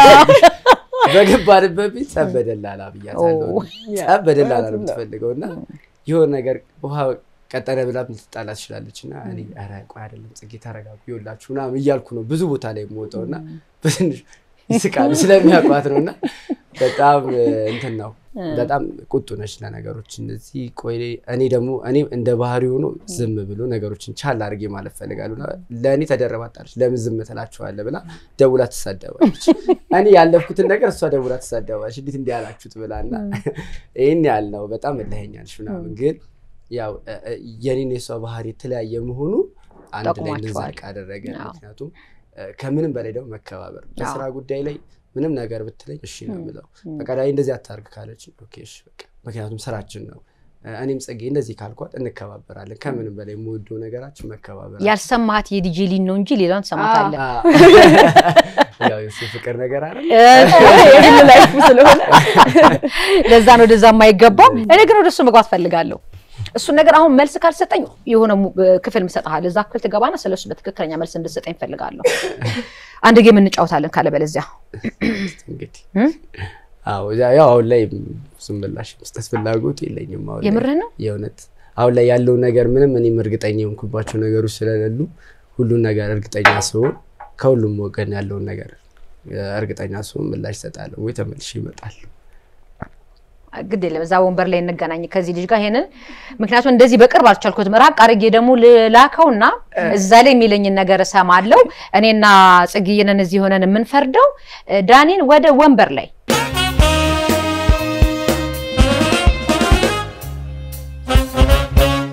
Speaker 2: በገባንበት ቤት ጸብ በደላላ ብያታለሁ።
Speaker 1: ኦ።
Speaker 2: ጸብ በደላላ ነው
Speaker 3: እውነቱን ነው።
Speaker 2: የምትፈልገው እና የሆነ ነገር ውሃ ቀጠነ ብላ ልትጣላ ትችላለች እና እኔ ኧረ ቆይ አይደለም ጽጌ ተረጋጉ ይኸውላችሁ ምናምን እያልኩ ነው ብዙ ቦታ ላይ የምወጣው እና በትንሽ ይስቃሉ ስለሚያውቋት ነው እና በጣም እ፣ እንትን ነው በጣም ቁጡ ነች ለነገሮች እነዚህ ቆይ እኔ ደግሞ እኔ እንደ ባህሪ ሆኖ ዝም ብሎ ነገሮችን ቻል አድርጌ ማለት ፈልጋሉ ለእኔ ተደረባጣለች ለምን ዝም ትላችኋለህ ብላ ደውላ ትሳደባለች እኔ ያለፍኩትን ነገር እሷ ደውላ ትሳደባለች እንዴት እንዲህ ያላችሁት ብላ እና ይህን ያህል ነው በጣም እልኸኛ ነች ምናምን ግን ያው እ፣ እ፣ የኔን የሷ ባህሪ የተለያየ መሆኑ አንድ ላይ
Speaker 1: ጠቅሟቸዋል።
Speaker 2: እንድንዘልቅ አደረገ
Speaker 1: አዎ።
Speaker 2: ምክንያቱም እ፣ ከምንም በላይ ደግሞ መከባበር በስራ ጉዳይ ላይ ምንም ነገር ብትለኝ እሺ ነው የምለው በቃ ዳይ እንደዚህ አታርግ ካለች ኦኬ እሺ በቃ ምክንያቱም ስራችን ነው እ፣ እኔም ጽጌ እንደዚህ ካልኳት እንከባበራለን ከምንም በላይ የምወደው ነገራችን መከባበር
Speaker 1: ያልሰማት የዲጄ ሊን ነው እንጂ ሌላውን ትሰማታለህ።
Speaker 2: ያው የሱ ፍቅር ነገር አለ
Speaker 3: የግል ላይፍ ስለሆነ
Speaker 1: ለዛ ነው ወደዛ የማይገባው። እኔ ግን ወደሱ መግባት ፈልጋለሁ። እሱን ነገር አሁን መልስ ካልሰጠኝ የሆነ mu- ክፍል ምሰጥሃል። እዛ ክፍል ትገባና ስለሱ በትክክለኛ መልስ እንድሰጠኝ ፈልጋለሁ። አንድ ጌም እንጫወታለን ካለበለዚያ
Speaker 2: እንግዲህ
Speaker 1: እም?
Speaker 2: አዎ ያ- ያው አሁን ላይ ብዙም ምላሽ መስጠት ፍላጎት የለኝም አሁን ላይ።
Speaker 1: የምርህ ነው?
Speaker 2: የእውነት አሁን ላይ ያለው ነገር ምንም እኔም እርግጠኛ የሆንኩባቸው ነገሮች ስለሌሉ ሁሉን ነገር እርግጠኛ ስሆን ከሁሉም ወገን ያለውን ነገር እ፣ እርግጠኛ ስሆን ምላሽ እሰጣለሁ ወይ ተመልሼ እመጣለሁ።
Speaker 1: ግድ የለም እዛ ወንበር ላይ እንገናኝ ከዚህ ልጅ ጋር ይሄንን ምክንያቱም እንደዚህ በቅርብ አልቻልኩትም። ራቅ አድርጌ ደግሞ ልላከውና እዛ ላይ የሚለኝን ነገር እሰማለሁ። እኔና ጽግዬንን እዚህ ሆነን የምንፈርደው ዳኒን ወደ ወንበር ላይ